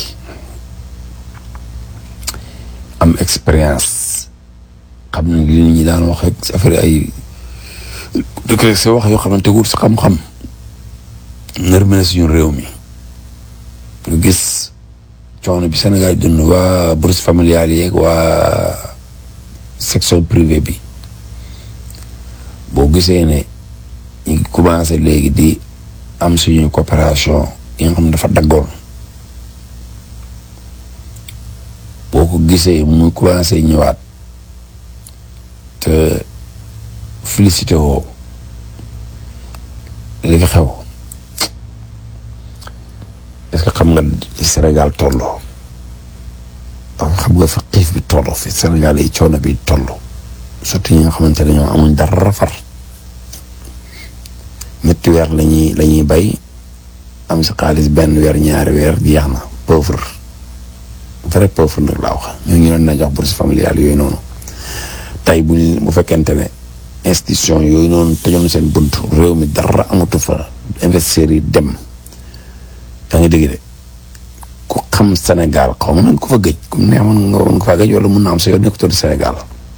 am expérience xam ne li nit ñi daan wax rek si affaire ay dëkk rek si wax yoo xamante wut si xam-xam nërmene suñu réew mi nga gis coono bi Sénégal dund waa bourse familiale yeeg waa section privée bi boo gisee ne ñu ngi commencé léegi di am suñu coopération yi nga xam ne dafa daggoon boo ko gisee muy commencé ñëwaat te félicité woo li fi xew est-ce que xam nga li Sénégal tolloo xam nga fa xiif bi tolloo fi Sénégal yi coono bi toll surtout ñi nga xamante ne ñoom amuñ dara far ñetti weer lañuy la ñuy bay am si xaalis benn weer ñaari weer jeex na pauvre vrai pauvre nag laa wax ñoo ñu leen na jox bourse familiale yooyu noonu tey bu ñu bu fekkente ne institution yooyu noonu tëjoon seen bunt réew mi dara amatu fa investisseurs yi dem yaa ngi dégg de ku xam Sénégal xaw ma nañ ko fa gëj comme neex mën nga woon ko fa gëj wala mun na am sa yoon nekkutoon Sénégal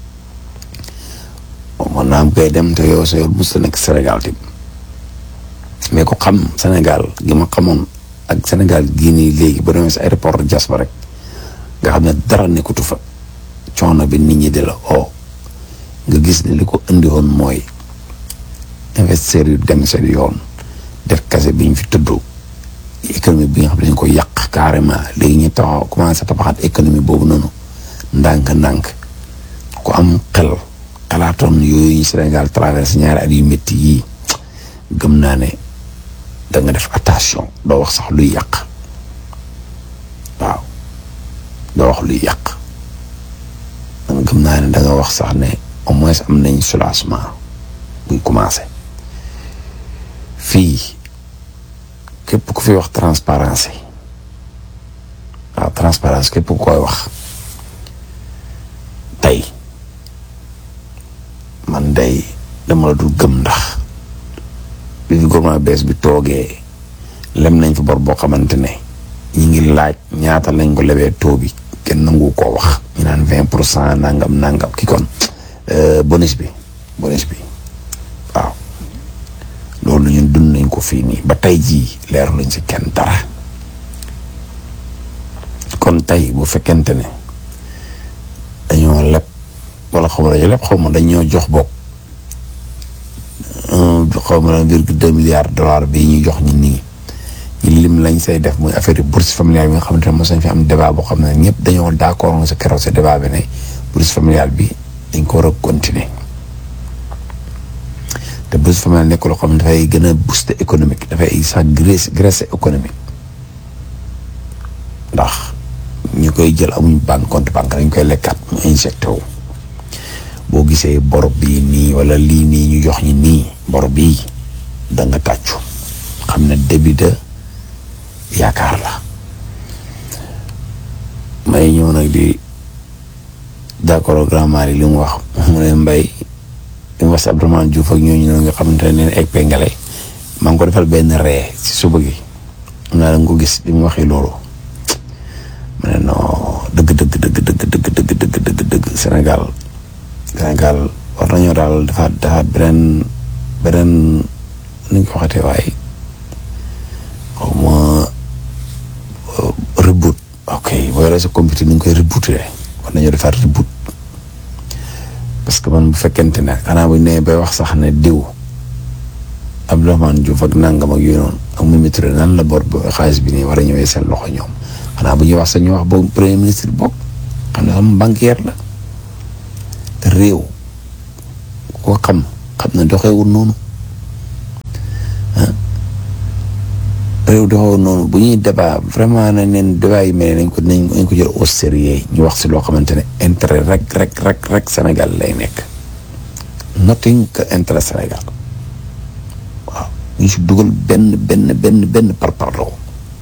mën naa am koy dem te yow sa yoon mos nekk Sénégal tim mais ku xam Sénégal gi ma xamoon ak Sénégal gii nii léegi ba demee si aéroport de Diass ba rek nga xam ne dara nekkutu fa coono bi nit ñi di la oo nga gis ne li ko indi woon mooy investisseurs yu dem seen yoon def kase bi ñu fi tudd économie bi nga xam ne dañ ko yàq carrément léegi ñu taxaw commencé tabaxaat économie boobu noonu ndànk-ndànk ku am xel xalaatoon yooyu ñu Sénégal traversé ñaari at yu métti yii gëm naa ne da nga def attention doo wax sax luy yàq waaw doo wax luy yàq man gëm naa ne da nga wax sax ne au moins am nañ soulagement buy commencé fii képp ku fi wax transparence waaw transparence képp ku koy wax tey man day dama la dul gëm ndax bi fi gouvernement bees bi toogee lem nañ fa bor boo xamante ne ñi ngi laaj ñaata lañ ko lebee taux bi kenn nangu koo wax ñu naan vingt pour cent nangam nangam ki kon bonus bi bonus bi waaw loolu ñun dund nañ ko fii nii ba tey jii leeru lañ si kenn dara kon tey bu fekkente ne dañoo leb wala xaw ma dañoo leb xaw ma dañoo jox bokk xaw ma la virgule deux milliards dollars bii ñuy jox ñi nii ñu lim lañ say def muy affaire bourse familiale bi nga xamante ne mos nañ fi am débat boo xam ne ñëpp dañoo d'accord nga sa keroog sa débat bi ne bourse familiale bi dañ ko war a continuer te bourse familiale nekk loo xam ne dafay gën a booster économique dafay sax graisse graisse économique ndax ñu koy jël amuñ banque compte banque dañ koy lekkaat mu injecté wu boo gisee bor bii nii wala lii nii ñu jox ñi nii bor bii da nga tàccu xam ne début de yaakaar la may ñëw nag di d'accord grand mari li mu wax mu ne mbay li mu wax si Abdourahmane Diouf ak ñooñu noonu nga xamante ne neen egg pengale maa ngi ko defal benn ree si suba gi am naa da nga ko gis li mu waxee loolu ma ne non dëgg dëgg dëgg dëgg dëgg dëgg dëgg dëgg dëgg Sénégal Sénégal war nañoo daal dafa dafa beneen beneen nu ñu ko waxatee waaye xaw ma reboot ok boo yoree sa computer ni ñu koy rebooté war nañoo defaat reboot parce que man bu fekkente ne xanaa bu ñu nee bay wax sax ne diw Abdourahmane Diouf ak nangam ak yooyu noonu ak Mimi Touré nan la bor ba xaalis bi nii war a ñëwee seen loxo ñoom xanaa bu ñuy wax sax ñu wax boobu premier ministre bokk xam ne sama banquière la réew koo xam xam ne doxewul noonu réew doxewul noonu bu ñuy débat vraiment nañ leen débat yi mel nañ ko nañ ko jël au sérieux ñu wax si loo xamante ne intérêt rek rek rek rek Sénégal lay nekk nothing que intérêt Sénégal waaw ñu si dugal benn benn benn benn parparloo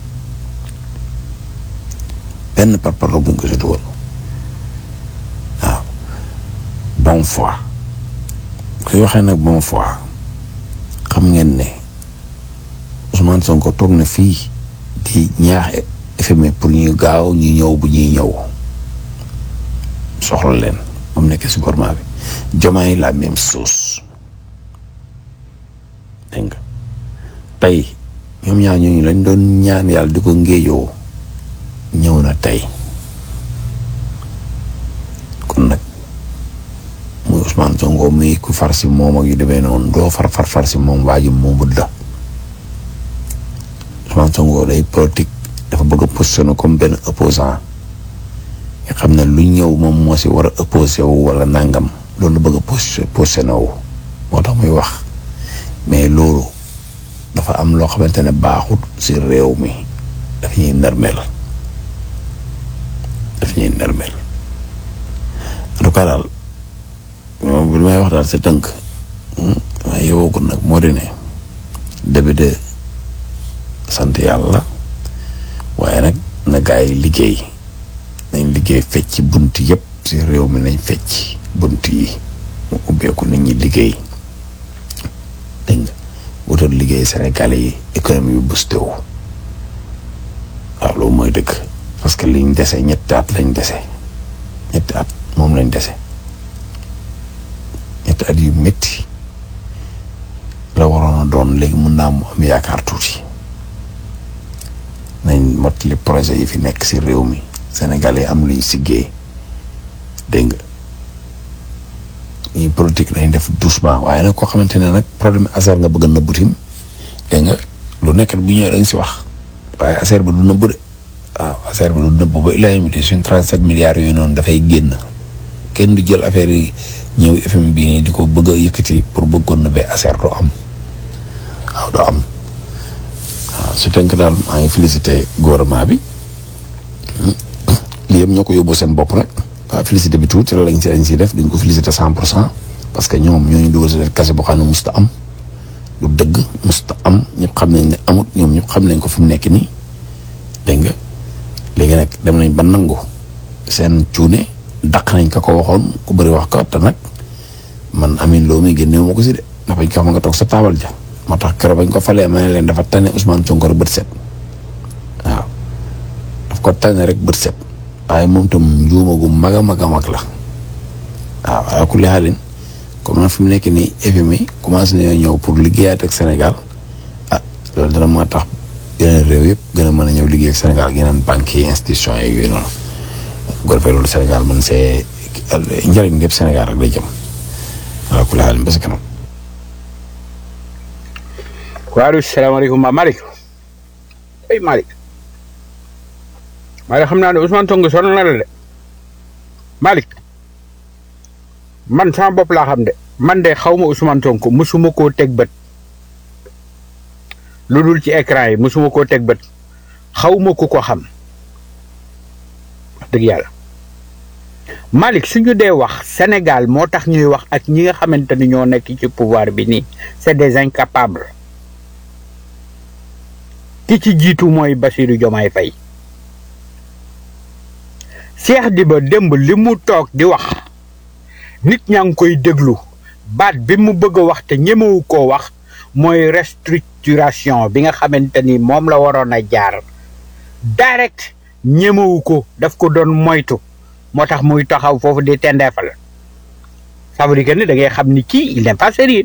benn parparloo bu ñu ko si dugal waaw bon foi kuy waxee nag bon foi xam ngeen ne Ousmane Sonko toog na fii di ñaax FMI pour ñu gaaw ñu ñëw bu ñuy ñëw soxla leen moom nekk si gouvernement bi Diomaye la même chose dégg nga tey ñoom ñaar ñooñu lañ doon ñaan yàlla di ko ngéejoo ñëw na tey kon nag muy Ousmane Sonko muy ku far si moom ak yu demee noonu doo far far far si moom waa ji moomut la Ousmane Sonko day politique dafa bëgg a positionné comme benn opposant nga xam ne lu ñëw moom moo si war a opposé wu wala nangam loolu bëgg a positionné wu moo tax muy wax mais loolu dafa am loo xamante ne baaxut si réew mi daf ñuy nërmeel daf ñuy nërmeel en tout cas daal moom li may wax daal si tënk waaye yowagul nag moo di ne début de sant yàlla waaye nag na gaa yi liggéey nañ liggéey fecc bunt yëpp si réew mi nañ fecc bunt yi mu ubbeeku nit ñi liggéey dégg nga wutal liggéey Sénégalais yi économie bi boosté wu waaw loolu mooy dëgg parce que liñ dese ñetti at lañ dese ñetti at moom lañ dese ñetti at yu métti la waroon a doon léegi mun naa mu am yaakaar tuuti nañ mottali projet yi fi nekk si réew mi Sénégalais am luñ siggee dégg nga ñuy politique nañ def doucement waaye nag koo xamante ne nag problème affaire nga bëgg na butim dégg nga lu nekk bu ñëwee dañ si wax waaye affaire bi du nëbb de waaw affaire bi du nëbb ba ilaa mi suñ trente sept milliards yooyu noonu dafay génn kenn du jël affaire yi ñëw FM bii nii di ko bëgg a yëkkati pour bëggoon na ba affaire doo am waaw doo am waaw su tënk daal maa ngi félicité gouvernement bi lii yëpp ñoo ko yóbbu seen bopp nag waaw félicité bi tuuti la lañ si lañ siy def duñ ko félicité cent pour cent parce que ñoom ñoo ñu dugal si def kase boo xam ne musta am lu dëgg musta am ñëpp xam nañ ne amut ñoom ñëpp xam nañ ko fi mu nekk nii dégg nga léegi nag dem nañ ba nangu seen cuune daq nañ ka ko waxoon ku bëri wax ko te nag man amin loo muy génneewu ma ko si de ndax bañ ko xam nga toog sa taabal ja moo tax keroog bañ ko falee ma ne leen dafa tane Ousmane Sonko rek bët set waaw daf ko tane rek bët set waaye moom tam njuuma gu mag a mag a mag la waaw waaye ku lixaalin comme nag fi mu nekk nii FMI commencé nañoo ñëw pour liggéeyaat ak Sénégal ah loolu dana moo tax yeneen réew yëpp gën a mën a ñëw liggéey ak Sénégal yeneen banques yi institutions yi yooyu noonu bu ko defee loolu Sénégal man see njëriñ lépp Sénégal rek lay jëm waaw ku lixaalin ba si kanam waaw salaamaaleykum ma Malick ay Malick Malick xam naa ne Ousmane Sonko sonal na la de Malick man sama bopp laa xam de man de xaw ma Ousmane Sonko musuma koo teg bët lu dul ci écran yi musuma koo teg bët xaw ma ku ko xam wax dëgg yàlla Malick suñu dee wax Sénégal moo tax ñuy wax ak ñi nga xamante ni ñoo nekk ci pouvoir bi nii c'est des incapables ki ci jiitu mooy Bassirou Diomaye Faye Cheikh Diba démb li mu toog di wax nit ñaa ngi koy déglu baat bi mu bëgg a wax te ñemewu koo wax mooy restructuration bi nga xamante ni moom la waroon a jaar direct ñemewu ko daf ko doon moytu moo tax muy taxaw foofu di tendeefal ça veut dire que ni da ngay xam ni kii il n'est pas sérieux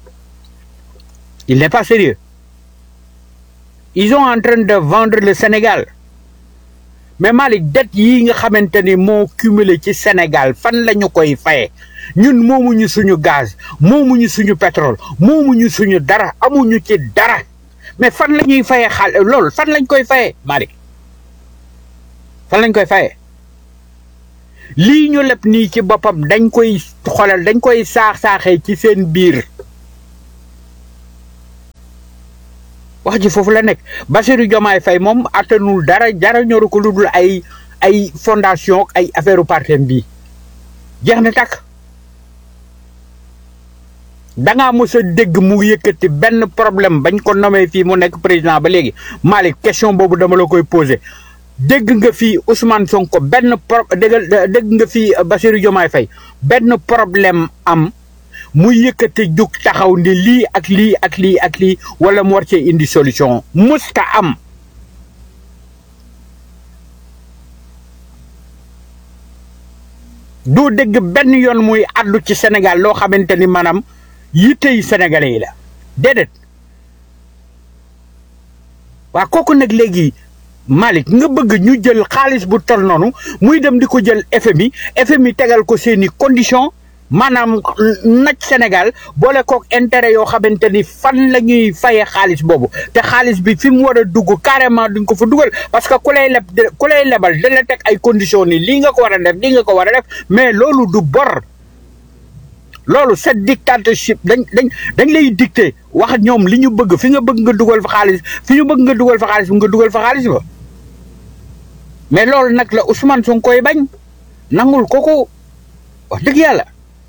il n'est pas sérieux ils sont en train de vendre le Sénégal mais Malick dette yii nga xamante ni moo cumulé ci Sénégal fan la ñu koy faye ñun moomuñu suñu gaz moomuñu suñu pétrole moomuñu suñu dara amuñu ci dara mais fan la ñuy faye xaal loolu fan lañ koy faye Malick fan lañ koy faye lii ñu leb nii ci boppam dañ koy xoolal dañ koy saax-saaxee ci seen biir wax ji foofu la nekk Bassirou Diomaye Faye moom attanul dara dara ñoru ko lu dul ay ay fondation ay affaire partem bii jeex na takk dangaa mos a dégg mu yëkkati benn problème bañ ko nommé fii mu nekk président ba léegi Malick question boobu dama la koy posé dégg nga fii Ousmane Sonko benn pro dégg dégg nga fii Bassirou Diomaye Faye benn problème am mu yëkkati jug taxaw ni lii ak lii ak lii ak lii wala mu war cee indi solution musta am doo dégg benn yoon muy àddu ci Sénégal loo xamante ni maanaam yittey sénégalais yi la déedéet waa kooku nag léegi Malick nga bëgg ñu jël xaalis bu tol noonu muy dem di ko jël FMI FMI tegal ko seeni condition maanaam naj Sénégal boole kook intérêt yoo xamante ni fan la ñuy fayee xaalis boobu te xaalis bi fi mu war a dugg carrément duñ ko fa dugal parce que ku lay leb ku lay lebal da la teg ay conditions ni lii nga ko war a def lii nga ko war a def mais loolu du bor loolu cette dictatorship dañ dañ dañ lay dicté wax ñoom li ñu bëgg fi nga bëgg nga dugal fa xaalis fi ñu bëgg nga dugal fa xaalis bi nga dugal fa xaalis ba mais loolu nag la Ousmane Sonko koy bañ nangul kooku wax dëgg yàlla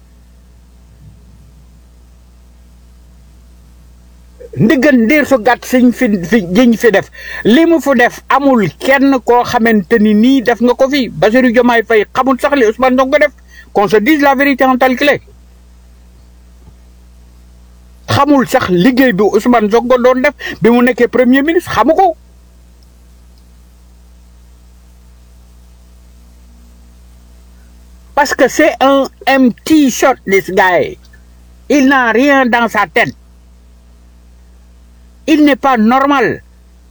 ndiggan ndiir su gàtt siñ fi fi jiñ fi def li mu fu def amul kenn koo xamante ni nii def nga ko fi Bassirou Diomaye Faye xamul sax li Ousmane Sonko def qu'on se dise la vérité en tel qu'il est xamul sax liggéey bi Ousmane Sonko doon def bi mu nekkee premier ministre xamu ko parce que c'est un empty shot this guy il n'a rien dans sa tête il n'est pas normal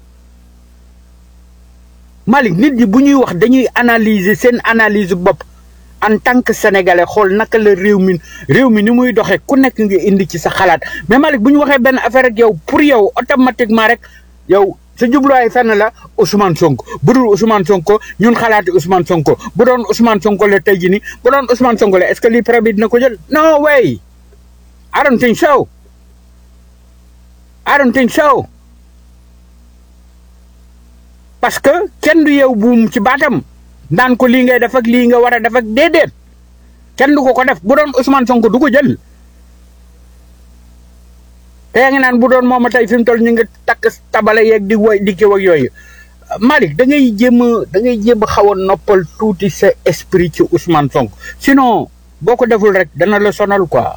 Malick nit ñi bu ñuy wax dañuy analyser seen analyse bopp en tant que sénégalais xool naka la réew mi réew mi ni muy doxee ku nekk nga indi ci sa xalaat mais Malick bu ñu waxee benn affaire ak yow pour yow automatiquement rek yow sa jubluwaay fenn la Ousmane Sonko bu dul Ousmane Sonko ñun xalaati Ousmane Sonko bu doon Ousmane Sonko la tey jii nii bu doon Ousmane Sonko la est-ce que lii pré bi dina ko jël no way I don't think so I don't think so parce que kenn du yow buum ci baatam naan ko lii ngay def ak lii nga war a def ak déedéet kenn du ko ko def bu doon Ousmane Sonko du ko jël te yaa ngi naan bu doon moom tey fi mu toll ñu ngi takk tabale yeeg di woy di kiw ak yooyu Malick da ngay jéem a da ngay jéem a xaw a noppal tuuti sa esprit ci Ousmane Sonko sinon boo ko deful rek dana la sonal quoi.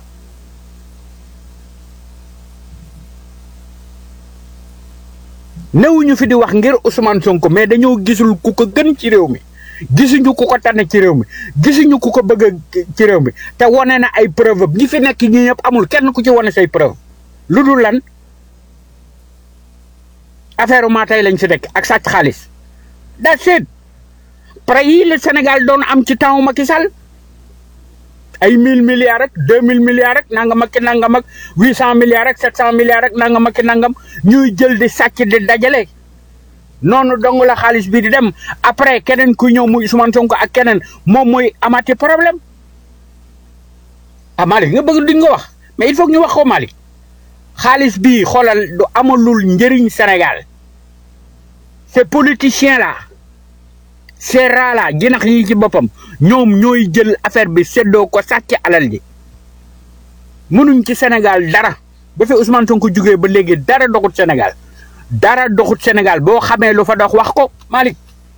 newuñu fi di wax ngir Ousmane Sonko mais dañoo gisul ku ko gën ci réew mi gisuñu ku ko tànn ci réew mi gisuñu ku ko bëgg ci réew mi te wane na ay preuve ñi fi nekk ñi ñëpp amul kenn ku ci wane say preuve lu dul lan affaire maa tey lañ fi nekk ak sàcc xaalis that's it prêt yi le Sénégal doon am ci temps Macky Sall ay mille milliards rek deux mille milliards rek nangam ak nangam ak huit cent milliards rek sept cent milliards rek nangam ak nangam ñuy jël di sàcc di dajale noonu dong la xaalis bi di dem après keneen ku ñëw muy Ousmane Sonko ak keneen moom mooy amati problème ah Malick nga bëgg di nga wax mais il faut que ñu wax ko Malick xaalis bii xoolal du amalul njëriñ Sénégal ces politiciens là ces rats là jinax yi ci boppam ñoom ñooy jël affaire bi séddoo ko sàcc alal ji mënuñ ci Sénégal dara ba fi Ousmane Sonko jugee ba léegi dara doxut Sénégal dara doxut Sénégal boo xamee lu fa dox wax ko Malick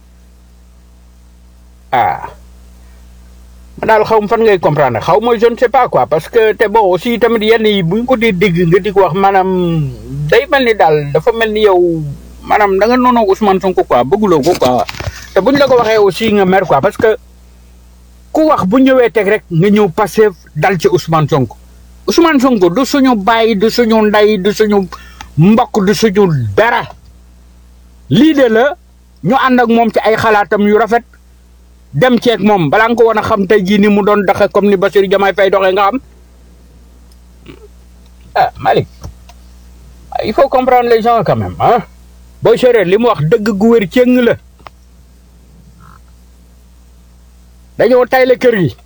ah ma daal xaw ma fan ngay comprendre xaw ma je ne sais pas quoi parce que te bon aussi tamit yenn yi bu ñu ko dee dégg nga di ko wax maanaam day mel ni daal dafa mel ni yow maanaam da nga noonu Ousmane Sonko quoi bëgguloo ko quoi te buñ la ko waxee aussi nga mer quoi parce que ku wax bu ñëwee teg rek nga ñëw passé dal ci Ousmane Sonko Ousmane Sonko du suñu baay du suñu ndey du suñu mbokk du suñu dara lii de la ñu ànd ak moom ci ay xalaatam yu rafet dem ceeg moom balaa nga ko woon a xam tey jii ni mu doon doxe comme ni Bassirou Diomaye Faye doxee nga xam ah Malick il faut comprendre les gens quand même ah booy séeréer li mu wax dëgg gu wér cëng la dañoo tayle kër gi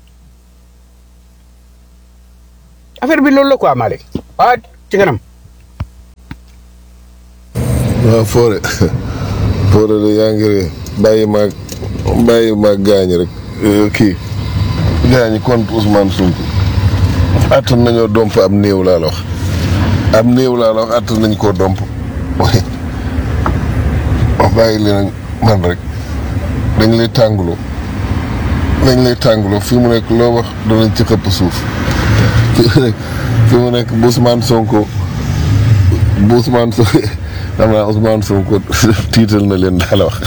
affaire bi loolu la quoi Malick ah ci kanam waaw Fodé Fodé de yaa ngi ree bàyyi maag bàyyi maag gaañ rek euh, kii gaañ contre Ousmane Sonko attan nañoo domp am néew laa la wax am néew laa la wax attan nañ koo domp waaye wax bàyyi li nag man rek dañ lay tànguloo dañ lay tànguloo fii mu nekk loo wax danañ ci xëpp suuf fii mu nekk fii mu nekk bu Ousmane Sonko bu Ousmane Sonko xam naa Ousmane Sonko tiital na leen daal wax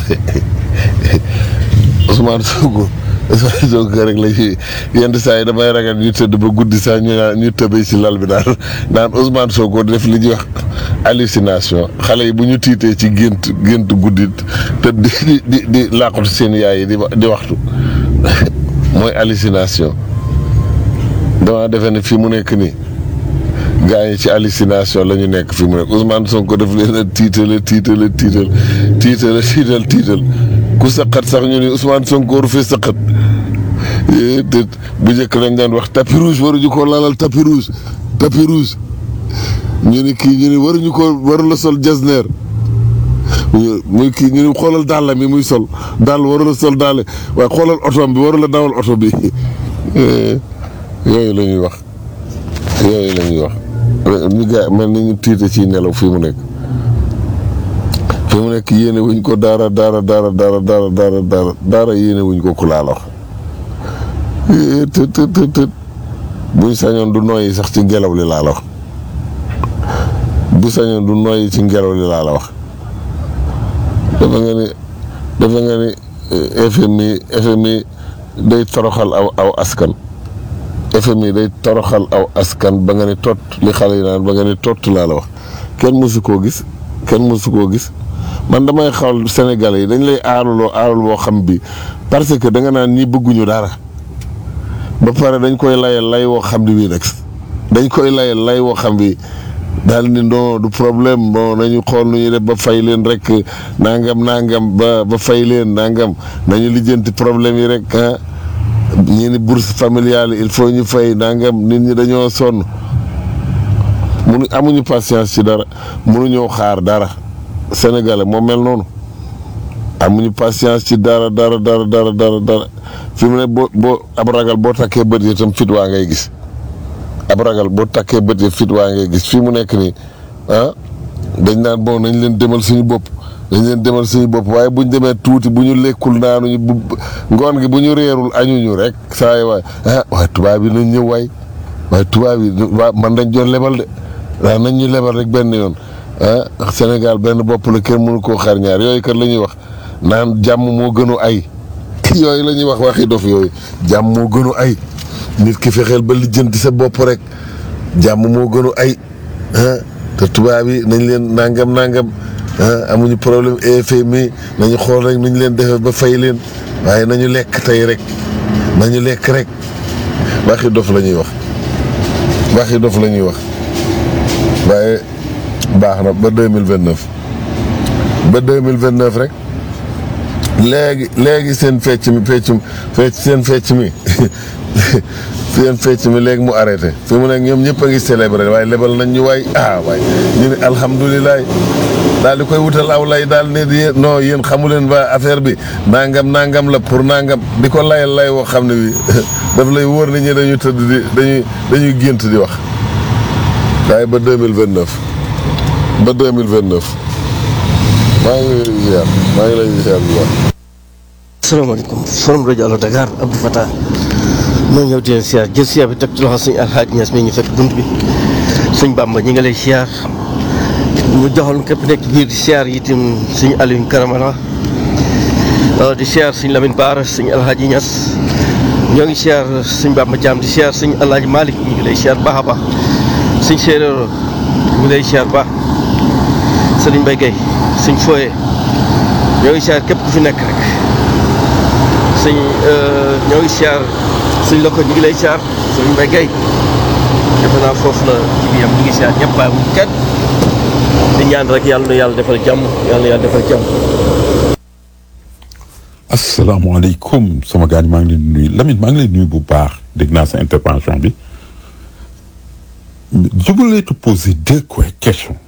Ousmane Sonko Ousmane Sonko rek la ci yenn saa yi damay ragal ñu tëdd ba guddi sax ñu naan ñu tëbee ci lal bi daal naan Ousmane Sonko def li ñuy wax hallucination xale yi bu ñu tiitee ci gént gént guddi te di di di di làqatu seen yaay yi di wa- di waxtu mooy hallucination dama defe ne fii mu nekk nii gaa yi ci hallucination la ñu nekk fi mu nekk Ousmane Sonko def leen a tiitale tiitale tiital tiitale tiital tiital ku saqat sax ñu ni Ousmane Sonko waru fee saqat Eh, te bu njëkk lañ daan wax tapis rouge waruñu ko lalal tapis rouge tapis rouge ñu ni kii ñu ni waruñu ko waru la sol jasneer muy kii ñu ni xoolal dàll mi muy sol dàll waru la sol dàll waaye xoolal oto bi waru la dawal oto bi Eh, yooyu la ñuy wax yooyu la ñuy wax ñu gaa mel ni ñu tiite ci nelaw fii mu nekk fii mu nekk yéene wuñ ko daara daara daara daara daara daara daara daara yéene wuñ ko ku laa la wax Eh, tët tët tët tët buñ sañoon du noyyi sax ci ngelaw li laa la wax bu sañoon du noyyi ci ngelaw li laa la wax dafa nga ni dafa nga ni eh, FMI FMI day toroxal aw aw askan FMI day toroxal aw askan ba nga ne tot li xale yi naan ba nga ne tot laa la wax kenn mësu koo gis kenn mësu koo gis man damay xawal Sénégalais yi dañ lay aaruloo aarul boo xam bi parce que da nga naan ñi bëgguñu dara ba pare dañ koy layal lay woo xam bi bii nag dañ koy layal lay woo xam bi daal ni non du problème bon nañu xool nu ñuy def ba fay leen rek nangam nangam ba ba fay leen nangam nañu lijjanti problème yi rek ah ñii ni bourse familiale il faut ñu fay nangam nit ñi dañoo sonn munu amuñu patience ci dara mënuñoo xaar dara sénégalais moo mel noonu amuñu patience ci dara dara dara dara dara dara fi mu ne boo boo ab ragal boo takkee bët yi itam fit waa ngay gis ab ragal boo takkee bët yi fit waa ngay gis fii mu nekk nii ah dañ naan bon nañ leen demal suñu bopp dañ leen demal suñu bopp waaye buñ demee tuuti bu ñu lekkul naanuñu bu ngoon gi bu ñu reerul añuñu rek saa yi waay ah waaye tubaab yi nañ ñëw waay waaye tubaab yi waa man dañ doon lebal de waaw nañ ñu lebal rek benn yoon ah Sénégal benn bopp la kenn mënu koo xar ñaar yooyu kat la ñuy wax naan jàmm moo gënu ay yooyu la ñuy wax waxi dof yooyu jàmm moo gënu ay nit ki fexeel ba lijjanti sa bopp rek jàmm moo gënu ay ah te tubaab yi nañ leen nangam nangam ah amuñu problème FMI nañu xool rek nuñ leen defee ba fay leen waaye nañu lekk tey rek nañu lekk rek waxi dof la ñuy wax waxi dof la ñuy wax waaye baax na ba deux mille vingt neuf ba deux mille vingt neuf rek léegi léegi seen fecc mi feccum fecc seen fecc mi seen fecc mi léegi mu arrêté fi mu nekk ñoom ñëpp a ngi célébré waaye lebal nañ ñu waay ah waay ñu ne alhamdulilah daal di koy wutal aw lay daal ne yéen non yéen xamu leen ba affaire bi nangam nangam la pour nangam di ko layal lay woo xam ne bi daf lay wóor ni ñi dañu tëdd di dañuy dañuy gént di wax waaye ba deux mille vingt neuf ba deux mille vingt neuf maa ngi lay ziar maa ngi lay ziar bu baax. asalaamaaleykum forum rajo Allo Dakar Abdou Fatah moo ñëw di leen siyaar jël siyaar bi teg ci loxo suñu alxaaj Ñas mi ñu fekk bunt bi suñ Bàmba ñi nga lay siyaar mu joxal képp nekk biir di siyaar itam suñu Aliou Karamala di siyaar suñu Lamine Baara suñu alxaaji Ñas ñoo ngi siyaar suñ Bàmba Jaam di siyaar suñu alxaaji Malick ñu ngi lay siyaar baax a baax suñ séeréer ñu ngi lay siyaar baax Sëriñ Mbay Gay suñ fooyee ñoo ngi siyaar képp ku fi nekk rek sëñ ñoo ngi siyaar suñ la ko ñu ngi lay siyaar sëñ Mbay Gay defe naa foofu la ci bi yam ñu ngi siyaar ñëpp bàyyi wuñ kenn di ñaan rek yàlla na yàlla defal jàmm yàlla na yàlla defal jàmm asalaamaaleykum sama gars yi maa ngi leen di nuyu Lamine maa ngi leen nuyu bu baax dégg naa sa intervention bi je voulais te poser deux questions